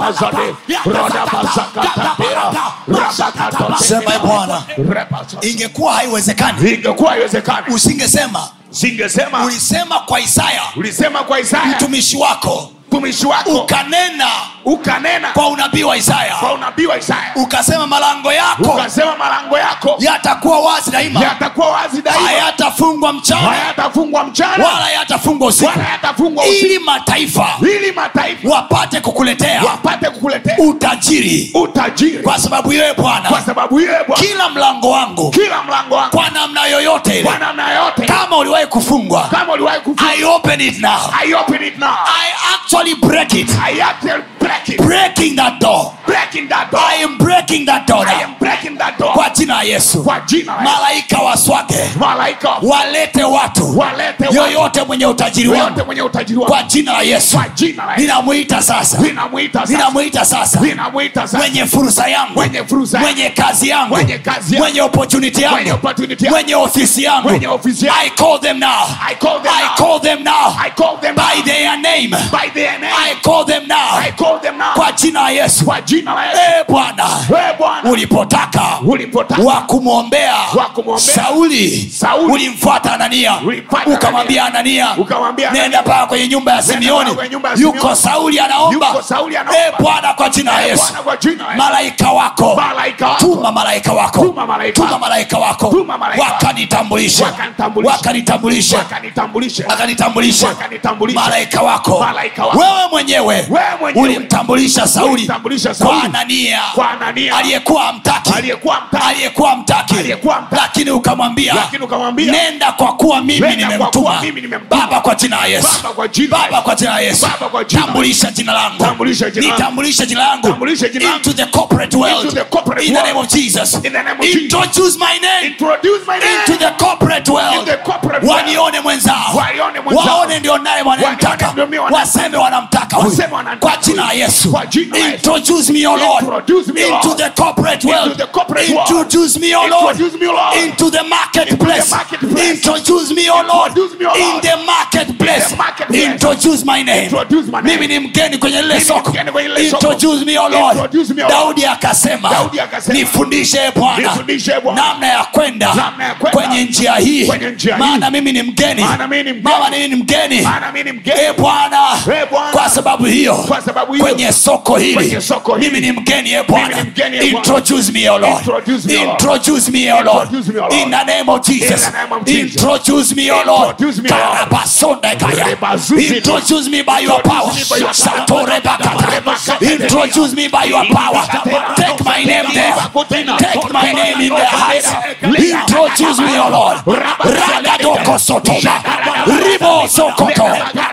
Rabazade, Rodabazakatatea, Rabakatote. sema "Ee bwana Rebaza. ingekuwa haiwezekani ingekuwa haiwezekani usingesema singesema ulisema kwa isaya ulisema kwa isaya mtumishi wako mtumishi wako ukanena ukanena kwa unabii wa isaya kwa unabii wa isaya ukasema malango yako ukasema malango yako yatakuwa wazi daima yatakuwa wazi daima hayatafungwa mchana hayatafungwa mchana wala yatafungwa usiku wala yatafungwa usiku ili mataifa ili mataifa wapate kukuletea wapate kukuletea utajiri utajiri kwa sababu yeye kwa bwana sababu yeye bwana kila mlango wangu kila mlango wako kwa namna yoyote ile kwa namna yote kama uliwahi kufungwa kama uliwahi kufunga i open it now I open it now i actually break it I actually break it breaking that door breaking that door i am breaking that door I now. am breaking that door kwa jina la yesu kwa jina la Yesu. malaika waswage malaika walete watu walete watu yoyote mwenye utajiri yote wangu mwenye utajiri wako kwa jina la yesu kwa jina la Yesu. ninamwita sasa ninamwita sasa ninamwita sasa ninamwita sasa mwenye fursa yangu Mwenye fursa yangu. mwenye kazi yangu Mwenye kazi yangu. mwenye opportunity Mwenye yangu opportunity yangu. mwenye ofisi yangu Mwenye ofisi yangu. i call them now I call them i now. call them now I call them by now. their name by their name i call them now I call them now kwa jina la yesu kwa jina la Yesu e bwana wewe Bwana ulipotaka ulipotaka wa kumwombea Wa kumwombea. sauli Sauli. ulimfuata anania Ulimfuata ukamwambia anania Ukamwambia nenda Anania. paa kwenye nyumba ya simeoni paa kwenye nyumba ya yuko Simeoni. sauli anaomba Yuko Sauli anaomba. e bwana kwa jina la Eh, yesu Bwana kwa jina la Yesu. malaika wako Malaika wako. tuma malaika wako Tuma malaika tuma wako. malaika wako Tuma malaika wako. wakanitambulisha Wakanitambulisha. wakanitambulisha wakanitambulisha wakanitambulisha Wakanitambulisha. malaika wako Malaika wako. wewe mwenyewe Wewe mwenyewe. ulimtambulisha sauli Ulimtambulisha kwa Sauli. anania Kwa Anania. aliyekuwa mtaki Aliyekuwa hamtaki. aliyekuwa mtaki Aliyekuwa hamtaki. lakini ukamwambia Lakini ukamwambia, nenda kwa kuwa mimi Nenda kwa nimemtuma kuwa mimi nimemtuma. baba kwa jina la yesu Baba kwa jina la baba Yesu. kwa jina la yesu Baba kwa jina la tambulisha jina langu Tambulisha jina langu. nitambulishe jina langu Tambulisha jina langu. into the corporate world Into the corporate in the world. name of jesus In the name of Jesus. introduce my name introduce my name into the corporate world In the corporate world. wanione mwenzao Waione mwenzao. waone ndio naye wanamtaka Wanione ndio mimi wanamtaka. waseme wanamtaka huyu Waseme wanamtaka kwa jina la huyu. yesu Kwa jina la Yesu. introduce me o lord Introduce me, O into Lord. the corporate world the corporate world. introduce me o lord Introduce me, O Lord. into the marketplace Into the marketplace. introduce me o lord Introduce me, O in Lord. the marketplace In the marketplace. introduce my name Introduce my name. mimi ni mgeni kwenye lile Mimi ni soko mgeni kwenye lile soko. introduce me o lord Introduce me, O Lord. daudi akasema Daudi akasema, nifundishe e bwana Nifundishe, E Bwana. namna ya kwenda Namna ya kwenda. kwenye njia hii Kwenye njia hii. maana mimi ni mgeni Maana mimi ni mgeni. Mama, mimi ni mgeni Maana mimi ni mgeni. e bwana E Bwana. kwa sababu hiyo Kwa sababu hiyo. kwenye soko hili Kwenye soko hili. mimi ni mgeni e bwana Mimi ni mgeni, e Bwana. introduce me o lord Introduce me, O Lord. introduce me o lord Introduce me, O Lord. in the name of jesus In the name of Jesus. introduce me o lord Introduce me, O Lord. karabasonda kaya Rebazuzi. introduce me by your power Introduce me by your power. satore bakata Rebakate. introduce me by your power take my name there take my name in the heights introduce me o lord ragadoko sotoma ribo sokoto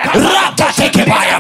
rakatekebaya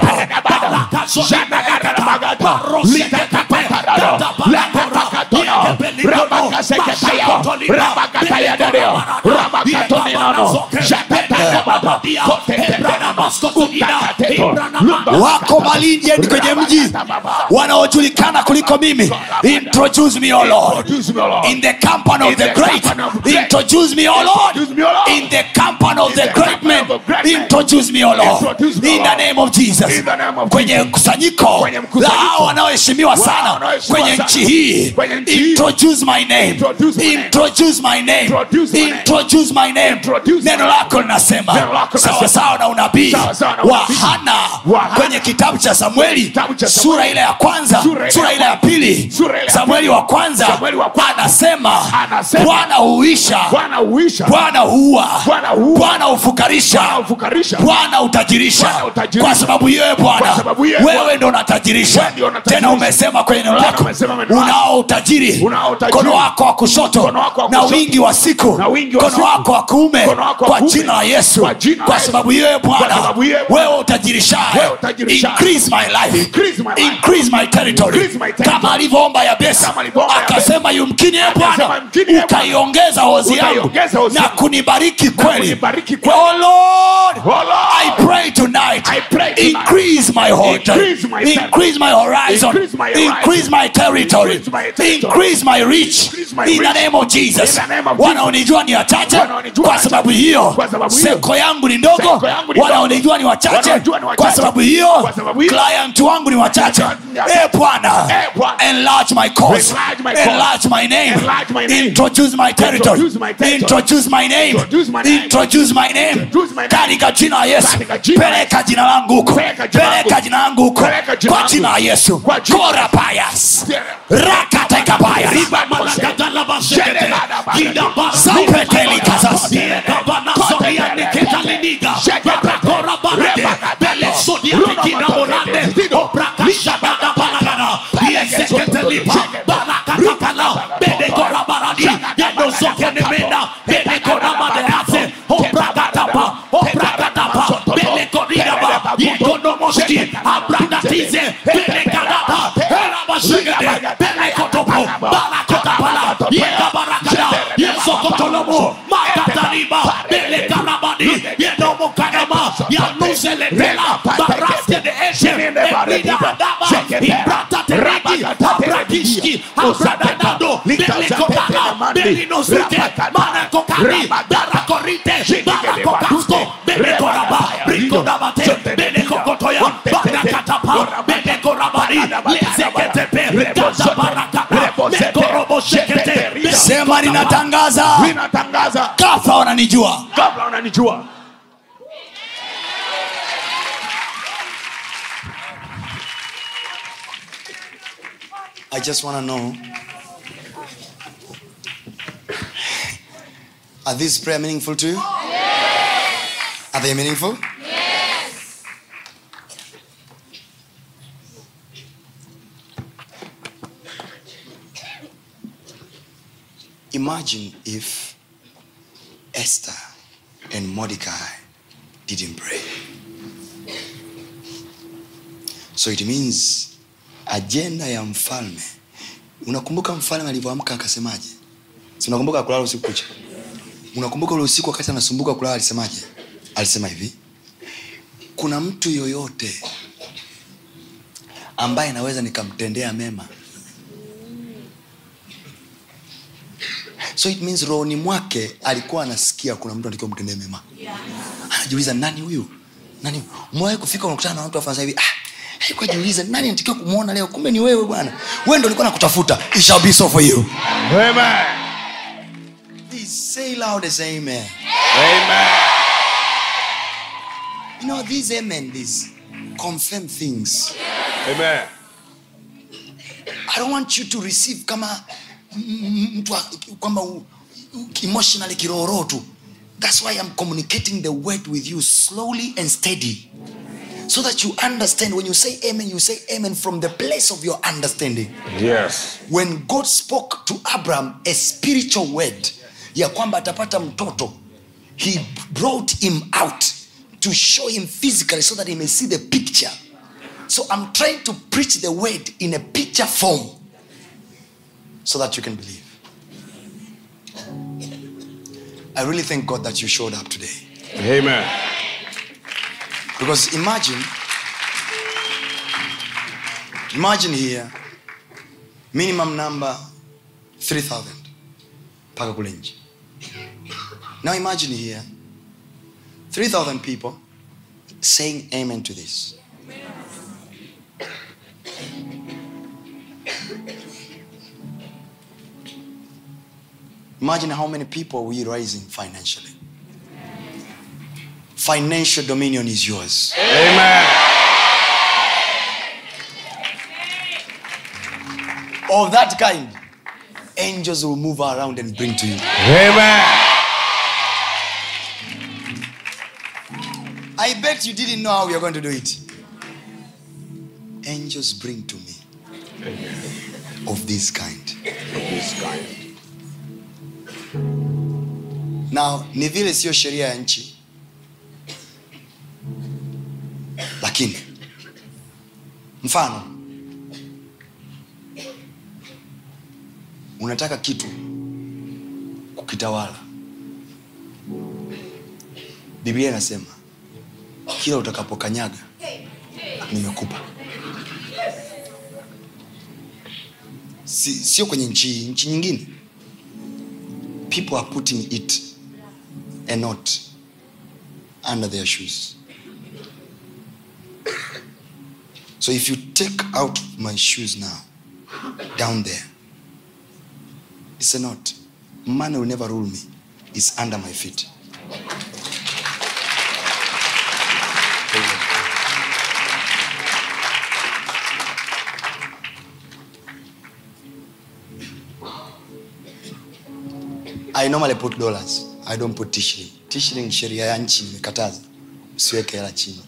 wako malindi endi kwenye mji wanaojulikana kuliko mimi introduce me o lord in the company of the great introduce me o lord in the company of the great men introduce me o lord in the name of jesus In the name of kwenye kusanyiko Kwenye la mkusanyiko. hao wanaoheshimiwa sana wanaoheshimiwa kwenye sana. nchi hii Kwenye nchi hii. introduce my name Introduce my name. introduce my name Introduce my name. introduce my name Introduce neno my lako linasema Neno lako linasema. sawasawa na unabii Sawa sawa na wa unabii. hana Wa Hana. kwenye kitabu cha samueli Kitabu cha Samueli. sura ile ya kwanza Sura ile sura ya ile ya pili Sura ile ya samueli wa kwanza Samueli wa kwanza. anasema Anasema. bwana huisha Bwana huisha. bwana huua Bwana huua. bwana hufukarisha Bwana hufukarisha. bwana utajirisha Bwana utajirisha. kwa sababu hiyo e bwana Kwa sababu hiyo, wewe Bwana. ndo unatajirisha Wewe ndio unatajirisha. tena umesema kwenye neno Tena lako umesema neno lako. unao utajiri Unao utajiri. mkono wako wa kushoto Mkono wako wa na kushoto. wingi wa siku Na wingi wa mkono siku. wako wa kuume Mkono wako wa kwa kuume. jina la yesu Kwa jina la kwa Yesu. sababu hiyo e Kwa bwana sababu hiyo, e Bwana. wewe utajirishaye Wewe utajirishaye. increase my life Increase my life. increase my territory Increase my territory. kama alivyoomba yabesi Kama alivyoomba Yabesi. akasema yumkini e Akasema, bwana "Yumkini, e Bwana, ukaiongeza hozi yangu ukaiongeza hozi na yangu. kunibariki kweli kunibariki kweli. oh lord Oh, Lord. i pray tonight I pray tonight. increase my horizon Increase my territory. increase my horizon Increase my horizon. increase my territory Increase my territory. increase my reach Increase my in the reach. name of jesus In the name of of Jesus. wanaonijua ni wachache Wanaonijua kwa wachache. sababu hiyo Kwa sababu hiyo. seko yangu ni ndogo Seko yangu ni ndogo. wanaonijua ni wachache Wanaonijua ni wachache. kwa sababu hiyo Kwa sababu hiyo. client wangu ni wachache Ni wachache. e bwana Eh, Bwana. enlarge my cause Enlarge my cause. enlarge my name Enlarge my name. introduce my territory Introduce my territory. introduce my name Introduce my name. introduce my name Introduce my name. katika jina la Yesu Katika jina la peleka jina langu huko Peleka jina langu. peleka jina langu huko Peleka jina kwa langu. jina la Yesu Kwa jina- kora payas Yeah. rakatekabaya sema ninatangaza ninatangaza kafa wananijua kabla unanijua I just want to know Are these prayer meaningful to you? Are they meaningful? Imagine if Esther and Mordecai didn't pray. So it means ajenda ya mfalme unakumbuka mfalme alivyoamka akasemaje si unakumbuka kulala usiku kucha unakumbuka ule usiku wakati anasumbuka kulala alisemaje alisema hivi kuna mtu yoyote ambaye naweza nikamtendea mema so it means rohoni mwake alikuwa anasikia kuna mtu anatakiwa mtendee mema anajiuliza nani huyu nani mwawe kufika unakutana na watu wafanya hivi ah, alikuwa jiuliza nani anatakiwa kumwona leo kumbe ni wewe bwana wewe ndo ulikuwa nakutafuta it shall be so for you Amen. Please say loud as amen Amen. you know these amen these confirm things Amen. i don't want you to receive kama m- m- mtu wa- kwamba u- u- emotionally kirohoroho tu that's why i'm communicating the word with you slowly and steady so that you understand when you say amen you say amen from the place of your understanding Yes. when god spoke to abraham a spiritual word ya kwamba atapata mtoto he brought him out to show him physically so that he may see the picture so i'm trying to preach the word in a picture form so that you can believe i really thank god that you showed up today Amen. because imagine imagine here minimum number 3000 mpaka kule nje now imagine here 3000 people saying amen to this imagine how many people we rising financially financial dominion is yours Amen. of that kind angels will move around and bring to you Amen. i bet you didn't know how we are going to do it angels bring to me of this kind This kind. now ni vile siyo sheria ya nchi lakini mfano unataka kitu kukitawala biblia inasema kila utakapokanyaga nimekupa si, sio kwenye nchi nchi nyingine people are putting it a knot under their shoes so if you take out my shoes now down there it's a knot money will never rule me it's under my feet I normally put dollars. I don't put t-shilling. T-shilling sheria ya nchi imekataza. Usiweke hela chini.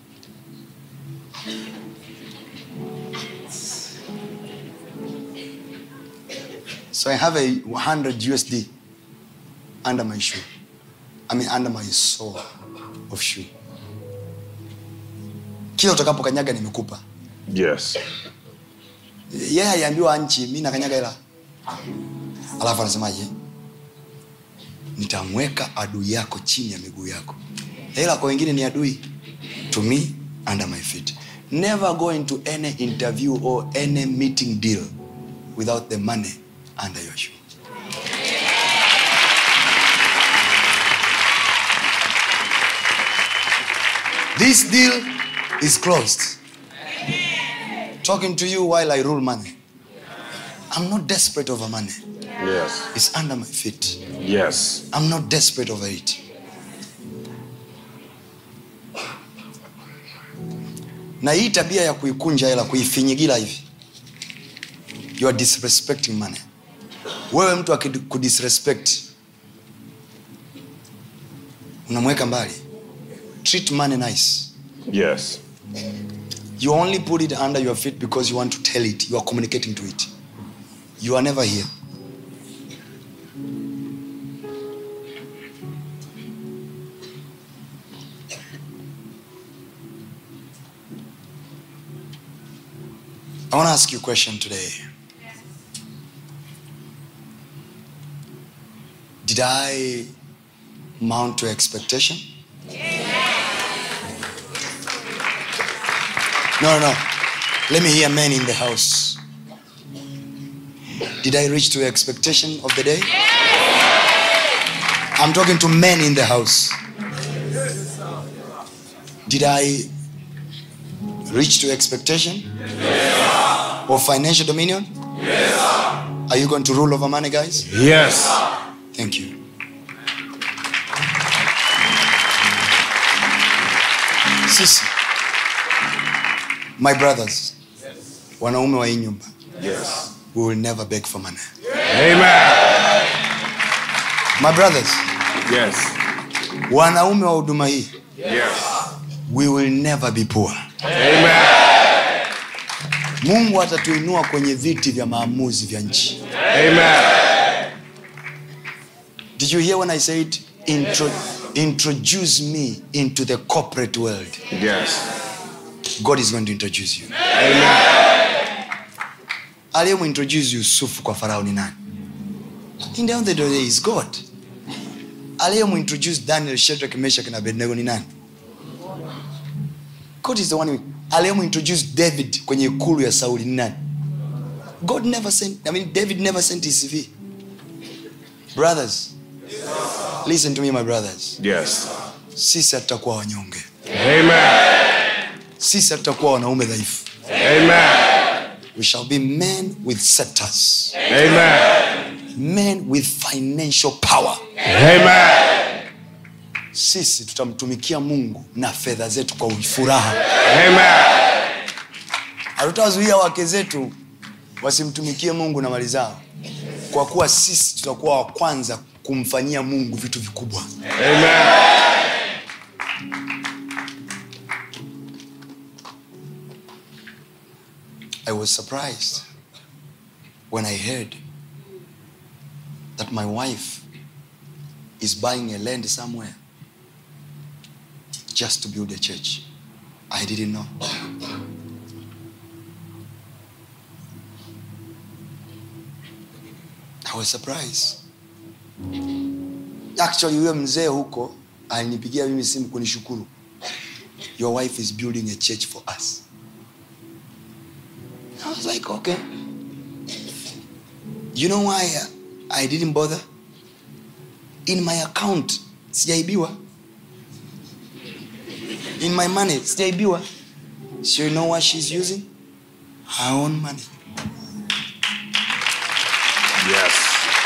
So I have a 100 USD under my shoe. I mean under my sole of shoe. Kila utakapokanyaga nimekupa. Yes. Yeye yeah, aliambiwa nchi, mimi nakanyaga hela. Alafu anasemaje? nitamweka adui yako chini ya miguu yako hela kwa wengine ni adui to me under my feet never go into any interview or any meeting deal without the money under your shoe this deal is closed talking to you while i rule money i'm not desperate over money Yes. it's under my feet Yes. I'm not desperate over it. Na hii tabia ya kuikunja hela, kuifinyigira hivi, you are disrespecting money. Wewe mtu akikudisrespect unamweka mbali. Treat money nice. Yes. You only put it under your feet because you want to tell it. You are communicating to it. You are never here. I want to ask you a question today. Did I mount to expectation? No, no. Let me hear men in the house. Did I reach to expectation of the day? I'm talking to men in the house. Did I reach to expectation? Of financial dominion? Are you going to rule over money, guys? Yes. Thank you. Sisi, my brothers, wanaume wa hii nyumba, Yes. we will never beg for money. Amen. My brothers, Yes. wanaume wa huduma hii, Yes. we will never be poor. Amen. Mungu atatuinua kwenye viti vya maamuzi vya nchi. Amen. Did you hear when I said intro, introduce me into the corporate world? Yes. God is going to introduce you. Amen. aliyemuintroduce yusufu kwa farao ni nani in the end of the day is god aliyemuintroduce daniel shedrak meshak na abednego ni nani god is the one who- aliyemuintroduce david kwenye ikulu ya sauli ni nani god never sent i mean david never sent his cv brothers listen to me my brothers Yes. sisi hatutakuwa wanyonge Amen. sisi hatutakuwa wanaume dhaifu Amen. we shall be men with scepters Amen. men with financial power Amen. sisi tutamtumikia mungu na fedha zetu kwa furaha Amen. hatutawazuia wake zetu wasimtumikie mungu na mali zao kwa kuwa sisi tutakuwa wa kwanza kumfanyia mungu vitu vikubwa Amen. i was surprised when i heard that my wife is buying a land somewhere just to build a church i didn't know i was surprised actually huyo mzee huko alinipigia mimi simu kunishukuru your wife is building a church for us I was like, okay. You know why I didn't bother? in my account sijaibiwa in my money sijaibiwa so you know what she's using her own money Yes.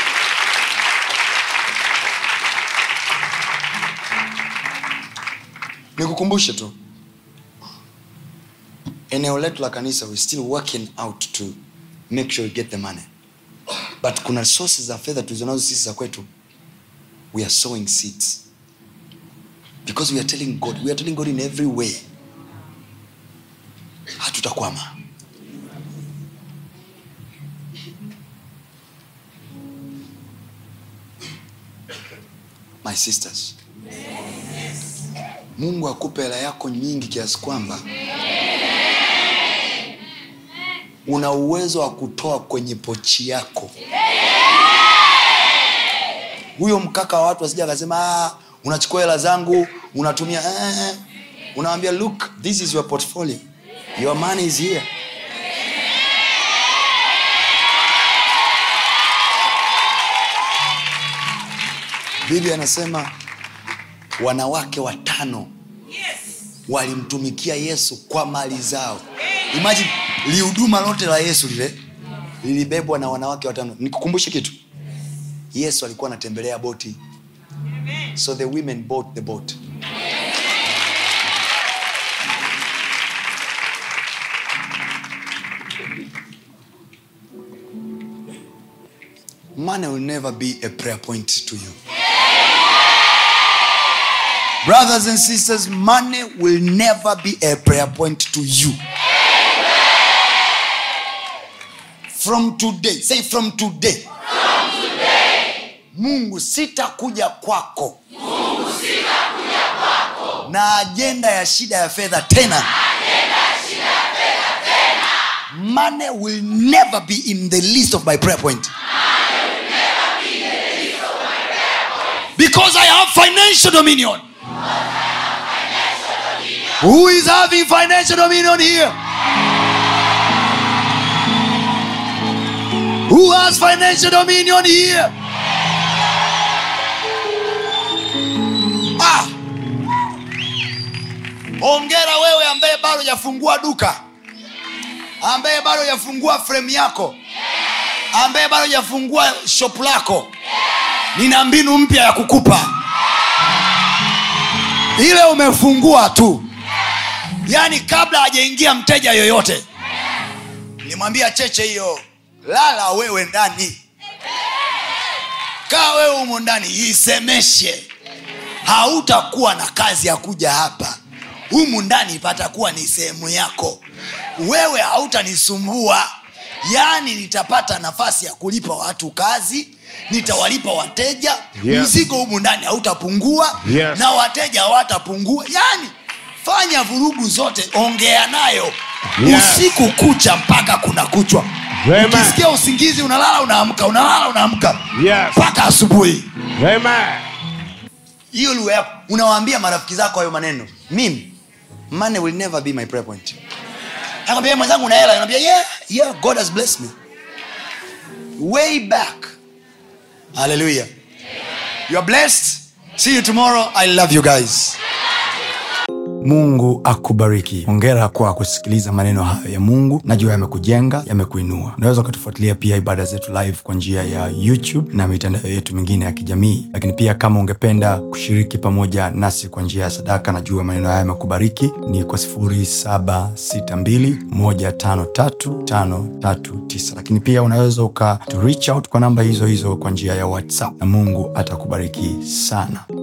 nikukumbushe tu eneo letu la kanisa we still working out to make sure we get the money but kuna sources za fedha tulizonazo sisi za kwetu we are sowing seeds because we are telling god we are telling god in every way hatutakwama my sisters mungu akupe hela yako nyingi kiasi kwamba una uwezo wa kutoa kwenye pochi yako huyo mkaka wa watu wasija akasema "Ah, unachukua hela zangu unatumia eh, eh." unawambia look this is your portfolio your money is here bibi anasema wanawake watano walimtumikia yesu kwa mali zao imagine lihuduma lote la yesu lile lilibebwa na wanawake watano nikukumbushe kitu yesu alikuwa anatembelea boti so the women bought the boat money will never be a prayer point to you brothers and sisters money will never be a prayer point to you from today say from today mungu sitakuja kwako na ajenda ya shida ya fedha tena money will never be in the list of my prayer point because i have financial dominion who is having financial dominion here who has financial dominion here ah. ongera wewe ambaye bado hajafungua duka ambaye bado hajafungua fremu yako ambaye bado hajafungua shop lako nina mbinu mpya ya kukupa ile umefungua tu yaani kabla hajaingia mteja yoyote nimwambia cheche hiyo lala wewe ndani kaa wewe humo ndani isemeshe hautakuwa na kazi ya kuja hapa humu ndani patakuwa ni sehemu yako wewe hautanisumbua yaani nitapata nafasi ya kulipa watu kazi nitawalipa wateja Yes. mzigo humu ndani hautapungua Yes. na wateja hawatapungua yaani fanya vurugu zote ongea nayo Yes. usiku kucha mpaka kuna kuchwa Amen. ukisikia usingizi unalala unaamka unalala unaamka Yes. mpaka asubuhi Amen. hiyo lugha yako unawaambia marafiki zako hayo maneno mimi money will never be my prayer point nakwambia mwenzangu una hela naambia yeah, yeah, god has blessed me way back hallelujah you are blessed see you tomorrow i love you guys mungu akubariki hongera kwa kusikiliza maneno hayo ya mungu najua yamekujenga yamekuinua unaweza ukatufuatilia pia ibada zetu live kwa njia ya youtube na mitandao yetu mingine ya kijamii lakini pia kama ungependa kushiriki pamoja nasi kwa njia ya sadaka najua maneno haya yamekubariki ni kwa 762153539 lakini pia unaweza uka to reach out kwa namba hizo hizo kwa njia ya whatsapp na mungu atakubariki sana